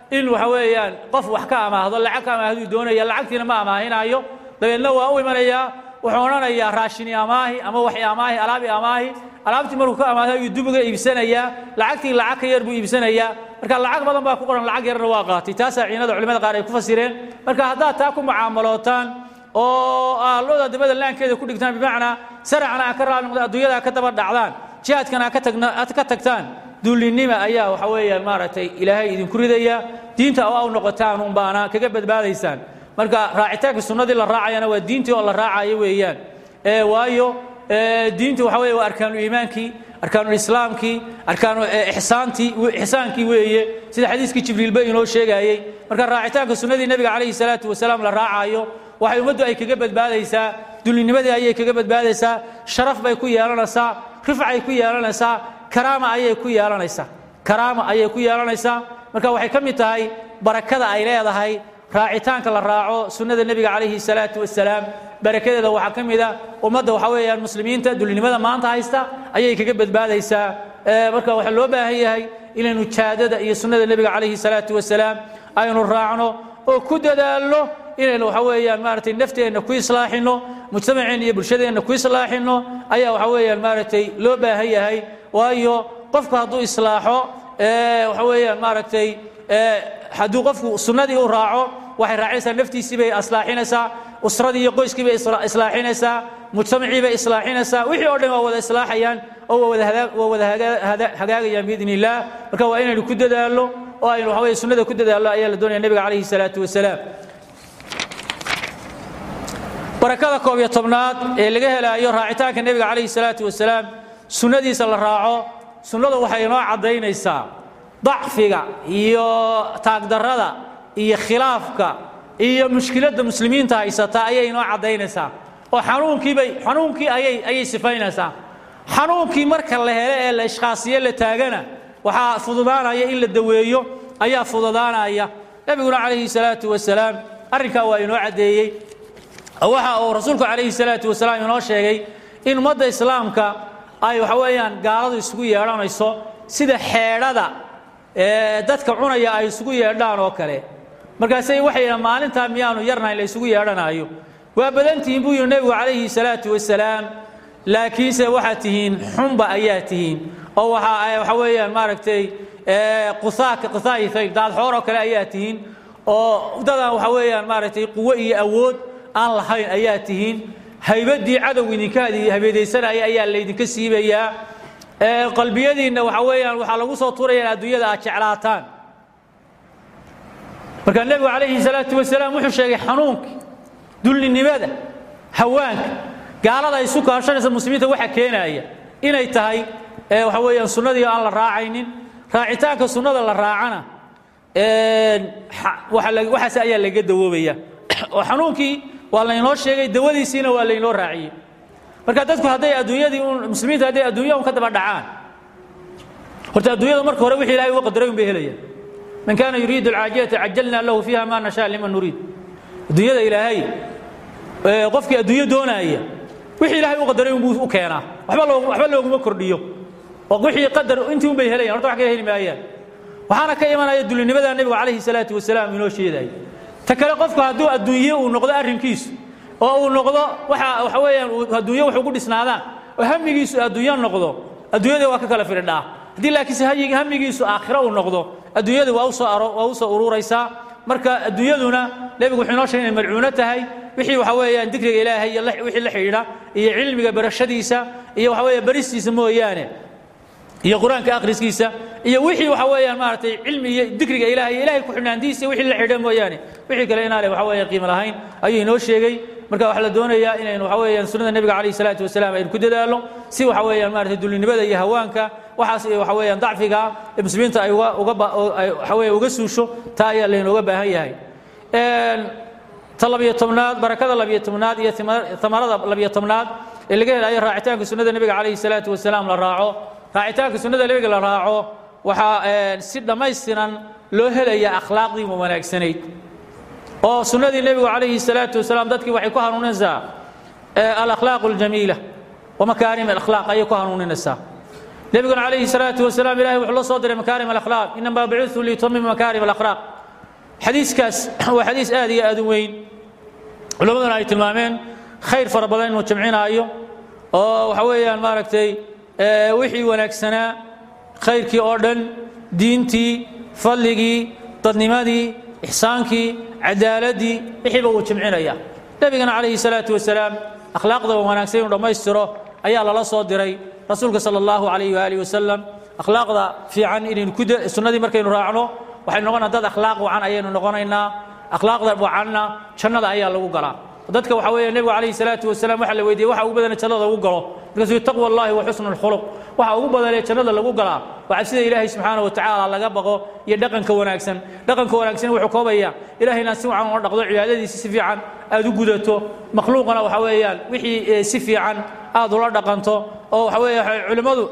in waxa weeyaan qof wax ka amaahdo lacag ka amaahduu doonaya lacagtiina ma amaahinaayo dabeedna waa u imanayaa wuxuu odhanayaa raashini amaahi ama waxi amaahi alaabi amaahi alaabtii markuu ka amaahdo ayuu dib uga iibsanayaa lacagtii lacag ka yar buu iibsanayaa marka lacag badan baa ku qoran lacag yarna waa qaatay taasaa ciinada culimada qaar ay ku fasireen marka haddaad taa ku mucaamalootaan oo aalooda dabada laankeeda ku dhigtaan bimacnaa saracna aa ka raali noqda adduunyada ka daba dhacdaan jihaadkana aad ka tagtaan dullinima ayaa waxa weeyaan maaragtay ilaahay idinku ridaya diinta oo aw noqotaan unbaana kaga badbaadaysaan marka raacitaanka sunnadii la raacayana waa diintii oo la raacayo weeyaan waayo diintu waxa weeye waa arkaanu iimaankii arkaanu islaamkii arkaanu ixsaantii ixsaankii weeye sida xadiiskii jibriilba inoo sheegayey marka raacitaanka sunnadii nebiga calayhi salaatu wasalaam la raacayo waxay ummaddu ay kaga badbaadaysaa dullinimadii ayay kaga badbaadaysaa sharaf bay ku yeelanaysaa rifcay ku yeelanaysaa karaama ayay ku yeelanaysaa karaama ayay ku yeelanaysaa marka waxay ka mid tahay barakada ay leedahay raacitaanka la raaco sunnada nebiga calayhi salaatu wasalaam barakadeeda waxaa ka mid a ummadda waxa weeyaan muslimiinta dullinimada maanta haysta ayay kaga badbaadaysaa marka waxaa loo baahan yahay inaynu jaadada iyo sunnada nebiga calayhi salaatu wasalaam aynu raacno oo ku dadaalno inaynu waxa weeyaan maaragtay nafteenna ku islaaxinno mujtamaceenna iyo bulshadeenna ku islaaxinno ayaa waxa weeyaan maaragtay loo baahan yahay waayo qofku hadduu islaaxo waxa weeyaan maaragtay hadduu qofku sunnadii u raaco waxay raacinaysaa naftiisii bay islaaxinaysaa usradii iyo qoyskii bay islaaxinaysaa mujtamacii bay islaaxinaysaa wixii oo dhan waa wada islaaxayaan oo waa wada hagaagayaan biidn illaah marka waa inaynu ku dadaalno oo aynu waxa weye sunnada ku dadaalno ayaa la doonaya nebiga calayhi salaatu wasalaam barakada koob iyo tobnaad ee laga helaayo raacitaanka nebiga calayhi salaatu wasalaam sunnadiisa la raaco sunnadu waxay inoo caddaynaysaa dacfiga iyo taagdarrada iyo khilaafka iyo mushkiladda muslimiinta haysata ayay inoo caddaynaysaa oo xanuunkiibay xanuunkii ayay ayay sifaynaysaa xanuunkii marka la hele ee la ishkhaasiye la taagana waxaa fududaanaya in la daweeyo ayaa fududaanaya nebiguna calayhi salaatu wasalaam arrinkaa waa inoo caddeeyey waxa uu rasuulku calayhi salaatu wasalaam inoo sheegay in ummadda islaamka ay waxa weeyaan gaaladu isugu yeedhanayso sida xeedhada dadka cunaya ay isugu yeedhaan oo kale markaasay waxay yidhahan maalintaa miyaanu yarnayn la isugu yeedhanaayo waa badantihiin buu yidhi nebigu calayhi salaatu wasalaam laakiinse waxaad tihiin xunba ayaa tihiin oo waxa waxa weeyaan maaragtay qusaaka qusaayisay daadxoor oo kale ayaa tihiin oo dadaan waxa weeyaan maaragtay quwo iyo awood aan lahayn ayaa tihiin haybaddii cadow idinka habeedaysanaya ayaa laydinka siibayaa qalbiyadiinna waxa weeyaan waxaa lagu soo tuuraya in adduunyada aad jeclaataan markaa nebigu calayhi salaatu wasalaam wuxuu sheegay xanuunkii dullinimada hawaanka gaalada ay isu kaashanaysa muslimiinta waxa keenaya inay tahay waxa weeyaan sunnadii aan la raacaynin raacitaanka sunnada la raacana waxaas ayaa laga dawoobaya oo xanuunkii waa laynoo sheegay dawadiisiina waa laynoo raaciyey marka dadku hadday adduunyadii un muslimiinta hadday adduunya un ka daba dhacaan horta adduunyada marka hore wixii ilahay uga qadaray un bay helayaan man kaana yuriidu alcaajilata cajalna lahu fiiha ma nashaa liman nuriid adduunyada ilaahay qofkii adduunyo doonaaya wixii ilaahay u qadaray unbuu u keenaa waxba loo waxba looguma kordhiyo oo wixii qadar intii un bay helayaan horta wax kale heli maayaan waxaana ka imanaya dulinimada nebigu calayhi salaatu wasalaam inoo sheedaya ta kale qofku hadduu adduunye uu noqdo arrinkiisu oo uu noqdo waxa waxa weeyaan adduunye wax ugu dhisnaadaan oo hamigiisu adduunyo noqdo adduunyada waa ka kala firidhaa haddii laakiinse hamigiisu aakhiro uu noqdo adduunyada waa usoo waa usoo ururaysaa marka adduunyaduna nebigu wuxuu inoo sheegay inay malcuuno tahay wixii waxa weeyaan dikriga ilaahay iyo wixii la xidhiidha iyo cilmiga barashadiisa iyo waxa weeya baristiisa mooyaane iyo qur-aanka akhriskiisa iyo wixii waxa weeyaan maaragtay cilmi iyo dikriga ilaahay iyo ilahay ku xidhnaantiisa wixii la xidha mooyaane wixii kale inaanay waxa weeya qiimo lahayn ayuu inoo sheegay marka waxaa la doonayaa inaynu waxa weeyaan sunnada nebiga calayhi salaatu wasalaam aynu ku dadaalno si waxa weeyaan maaragtay dullinimada iyo hawaanka waxaas iyo waxa weeyaan dacfiga ee muslimiinta ay uga uga ay waxa weeya uga suusho taa ayaa laynooga baahan yahay ta labiyo tobnaad barakada labiyo tobnaad iyo tamarada labiyo tobnaad ee laga helayo raacitaanka sunnada nebiga calayhi salaatu wasalaam la raaco raacitaanka sunnada nebiga la raaco waxaa si dhammaystiran loo helayaa akhlaaqdii wanaagsanayd oo sunnadii nebigu calayhi salaatu wasalaam dadkii waxay ku hanuuninaysaa alakhlaaq aljamiila wamakaarim alakhlaaq ayay ku hanuuninaysaa nebiguna calayhi salaatu wasalaam ilahay wuxuu la soo diray makaarim alakhlaaq inama bucitu liutamima makaarim alakhlaaq xadiiskaas waa xadiis aad iyo aad u weyn culammaduna ay tilmaameen khayr fara badan inuu jamcinaayo oo waxa weeyaan maaragtay wixii wanaagsanaa khayrkii oo dhan diintii fadligii dadnimadii ixsaankii cadaaladdii wixiiba uu jimcinaya nebigana calayhi salaatu wasalaam akhlaaqda wanaagsan inuu dhammaystiro ayaa lala soo diray rasuulka sala allahu calayh waaalih wasalam akhlaaqda fiican inaynu ku sunnadii markaynu raacno waxaynu noqonaa dad akhlaaq wacan ayaynu noqonaynaa akhlaaqda wacanna jannada ayaa lagu galaa dadka waxa weeye nebigu calayhi salaatu wasalaam waxaa la weydiiyey waxa ugu badane jannada lagu galo markaasuu taqwa allahi wa xusnu lkhuluq waxa ugu badanee jannada lagu galaa waa cabsida ilaahay subxaana wa tacaala laga baqo iyo dhaqanka wanaagsan dhaqanka wanaagsan wuxuu koobaya ilahay inaad si wacan ula dhaqdo cibaadadiisi si fiican aad u gudato makhluuqana waxa weeyaan wixii si fiican aad ula dhaqanto oo waxa weeye culimmadu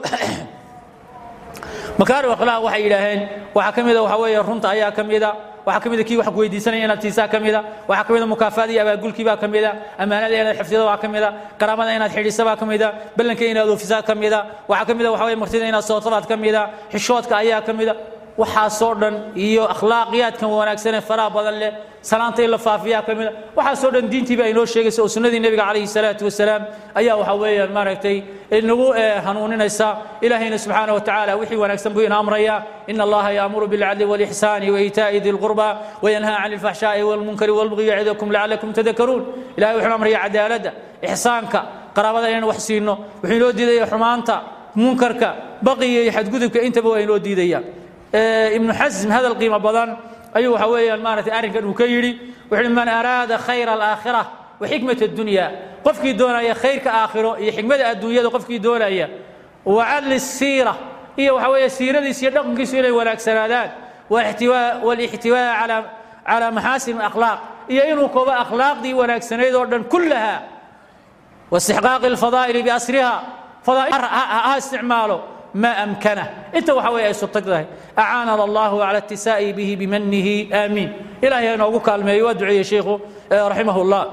makaarim akhlaaq waxay yidhaaheen waxaa ka mida waxa weeye runta ayaa ka mida waxaa ka mida kii wax ku weydiisanaya inaad tiisaa ka mida waxaa ka mida mukaafaada iyo abaagulkii baa ka mida ammaanada inaad xifdida baa ka mida karaamada inaad xidhisa baa ka mida ballanka inaad oofisaa ka mida waxaa ka mida waxa weye martida inaad sooto baad ka mida xishoodka ayaa ka mida waxaasoo dhan iyo akhlaaqiyaadkan wanaagsan ee faraha badan leh salaanta in la faafiyaa ka mida waxaasoo dhan diintiiba ay noo sheegaysa oo sunnadii nebiga calayhi salaatu wasalaam ayaa waxa weeyaan maaragtay inagu hanuuninaysa ilaahayna subxaana wa tacaala wixii wanaagsan buu ina amraya ina allaha yaamuru bilcadli walixsaani waitaa'i di lqurba wayanhaa can alfaxshaa'i walmunkari walbugyi yacidukum lacalakum tadakaruun ilahay wuxuu amraya cadaaladda ixsaanka qaraabada inaan wax siino wuxuu inoo diidaya xumaanta munkarka baqiga iyo xadgudubka intaba waa inoo diidaya ibnu xasm hadal qiimo badan ayuu waxa weeyaan maaragtay arrinkan uu ka yidhi wuxuu uhi man araada khayra alaakhira wa xikmat addunya qofkii doonaya khayrka aakhiro iyo xikmada adduunyada qofkii doonaya wa cadli siira iyo waxa weeye siiradiis iyo dhaqankiisu inay wanaagsanaadaan walixtiwaa calaa calaa maxaasin akhlaaq iyo inuu koobo akhlaaqdii wanaagsanayd oo dhan kullaha واستحقاق الفضائل بأسرها فضائل ها استعماله ما أمكنه أنت وحوي أي سلطك أعاننا الله على اتساء به بمنه آمين إلهي أنا أقول كلمة يودعي يا شيخ رحمه الله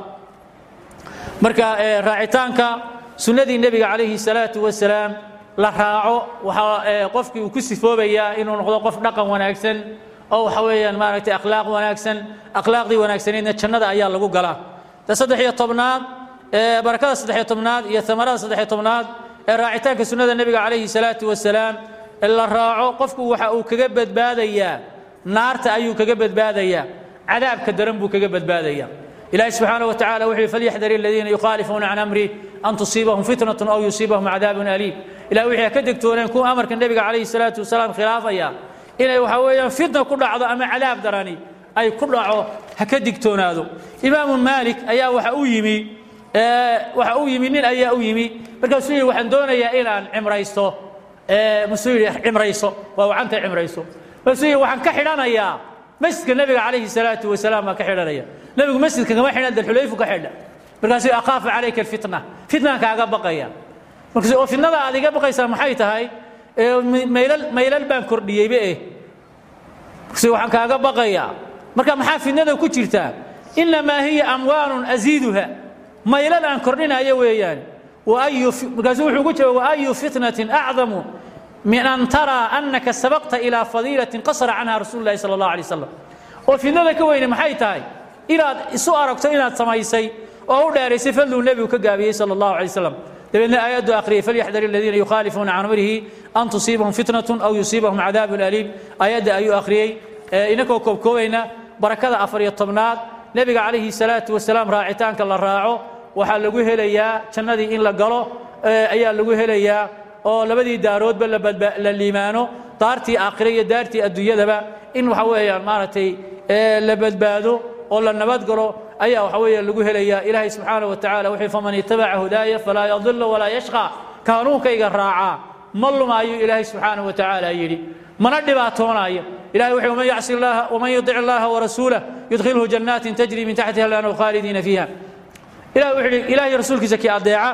مركا راعتانك سنة النبي عليه الصلاة والسلام la raaco waxaa qofkii uu ku sifoobayaa inuu noqdo qof dhaqan wanaagsan oo waxa weeyaan maaragtay akhlaaq wanaagsan akhlaaqdii wanaagsaneedna jannada ayaa lagu galaa ta saddex iyo tobnaad barakada saddex iyo tobnaad iyo tamarada saddex iyo tobnaad ee raacitaanka sunnada nebiga calayhi salaatu wasalaam la raaco qofku waxa uu kaga badbaadayaa naarta ayuu kaga badbaadayaa cadaabka daran buu kaga badbaadayaa إلهي سبحانه وتعالى وحي فليحذر الذين يخالفون عن أمره أن تصيبهم فتنة أو يصيبهم عذاب أليم إلى وحي كدكتون يكون أمر النبي عليه الصلاة والسلام خلافا يا إلى وحويا فتنة كل عضو أما عذاب دراني أي كل عضو هكدكتون هذا إمام مالك أيا وحأويمي أه وحأويمي من أيا أويمي بركسوي وحن دون يا إلى عمريستو أه مسوي عمريستو وعنت عمريستو مسوي وحن كحلان يا مسجد النبي عليه الصلاة والسلام ما كحلان يا nabigu masjidka kama xidhan dalxulayfu ka xidha markaasuu akaafu calayka alfitna fitnaan kaaga baqaya markaas oo fitnada aad iga baqaysaa maxay tahay maylal maylal baan kordhiyeyba eh markaas waxaan kaaga baqayaa marka maxaa fitnada ku jirtaa inamaa hiya amwaalun aziiduha maylal aan kordhinayo weeyaan waayu markaasuu wuxuu ku jawaab waayu fitnatin acdamu min an taraa annaka sabaqta ilaa fadiilatin qasara canha rasuulu llahi sala allahu alay wasalam oo fitnada ka weyne maxay tahay inaad isu aragto inaad samaysay oo u dheeraysay fadluu nebigu ka gaabiyey sala allahu alay wasalam dabeedna aayaddu akhriyay falyaxdar aladiina yukhaalifuuna can amrihi an tusiibahum fitnatun aw yusiibahum cadaabun aliim aayadda ayuu akhriyey inakoo koobkoobayna barakada afar iyo tobnaad nebiga calayhi salaatu wasalaam raacitaanka la raaco waxaa lagu helayaa jannadii in la galo ayaa lagu helayaa oo labadii daaroodba la liimaano daartii aakhire iyo daartii adduunyadaba in waxa weeyaan maaragtay la badbaado oo la nabad galo ayaa waxa weeye lagu helayaa ilaahay subxaana wa tacaala wuxuu faman itabaca hudaaya falaa yadilla walaa yashqa kaanuunkayga raacaa ma lumaayuu ilaahay subxaana wa tacaala yidhi mana dhibaatoonaayo ilahay wuxuu man yacsi allaha waman yudic allaha warasuulah yudkhilhu jannaatin tajri min taxtiha alanhu khaalidiina fiiha ilahi wuxuu yidhi ilaahay rasuulkiisa kii adeeca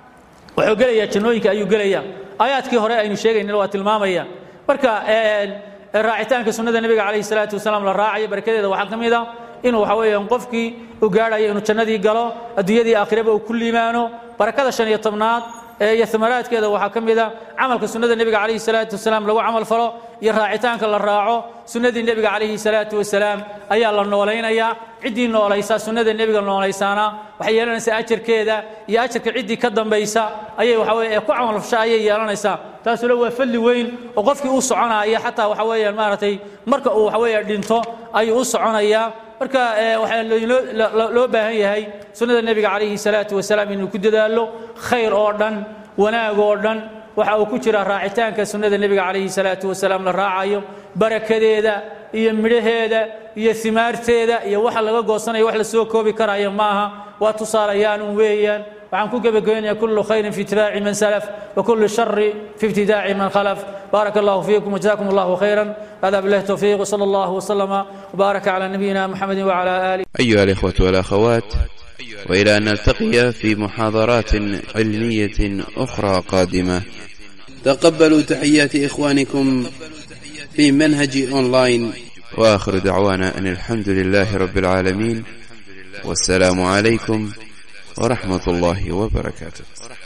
wuxuu gelayaa jannooyinka ayuu gelayaa aayaadkii hore aynu sheegaynana waa tilmaamaya marka raacitaanka sunnada nebiga calayhi salaatu wasalaam la raacayo barakadeeda waxaa ka mid a inuu waxa weeyaan qofkii u gaadhayo inuu jannadii galo adduunyadii aakhiraba uu ku liimaano barakada shan iyo tobnaad iyo amaraadkeeda waxaa ka mida camalka sunnada nebiga calayhi salaatu wasalaam lagu camal falo iyo raacitaanka la raaco sunnadii nebiga calayhi salaatu wasalaam ayaa la noolaynayaa ciddii noolaysa sunnada nebiga noolaysaana waxay yeelanaysaa ajarkeeda iyo ajarka ciddii ka dambaysa ayay waxa weye ku camalfasha ayay yeelanaysaa taasuna waa fadli weyn oo qofkii u soconaya xataa waxa weeyaan maaragtay marka uu waxa weeye dhinto ayuu u soconayaa marka waxaa loo baahan yahay sunnada nebiga calayhi salaatu wasalaam inuu ku dadaalo khayr oo dhan wanaag oo dhan waxa uu ku jira raacitaanka sunnada nebiga calayhi salaatu wasalaam la raacayo barakadeeda iyo midhaheeda iyo imaarteeda iyo waxa laga goosanayo wax la soo koobi karaya maaha waa tusaalayaanun weeyaan waxaan ku gebagabeynaya kullu khayrin fi itibaaci man salaf wa kullu shari fi ibtidaaci man khalaf بارك الله فيكم وجزاكم الله خيرا هذا بالله التوفيق وصلى الله وسلم وبارك على نبينا محمد وعلى آله أيها الإخوة والأخوات وإلى أن نلتقي في محاضرات علمية أخرى قادمة تقبلوا تحيات إخوانكم في منهج أونلاين وآخر دعوانا أن الحمد لله رب العالمين والسلام عليكم ورحمة الله وبركاته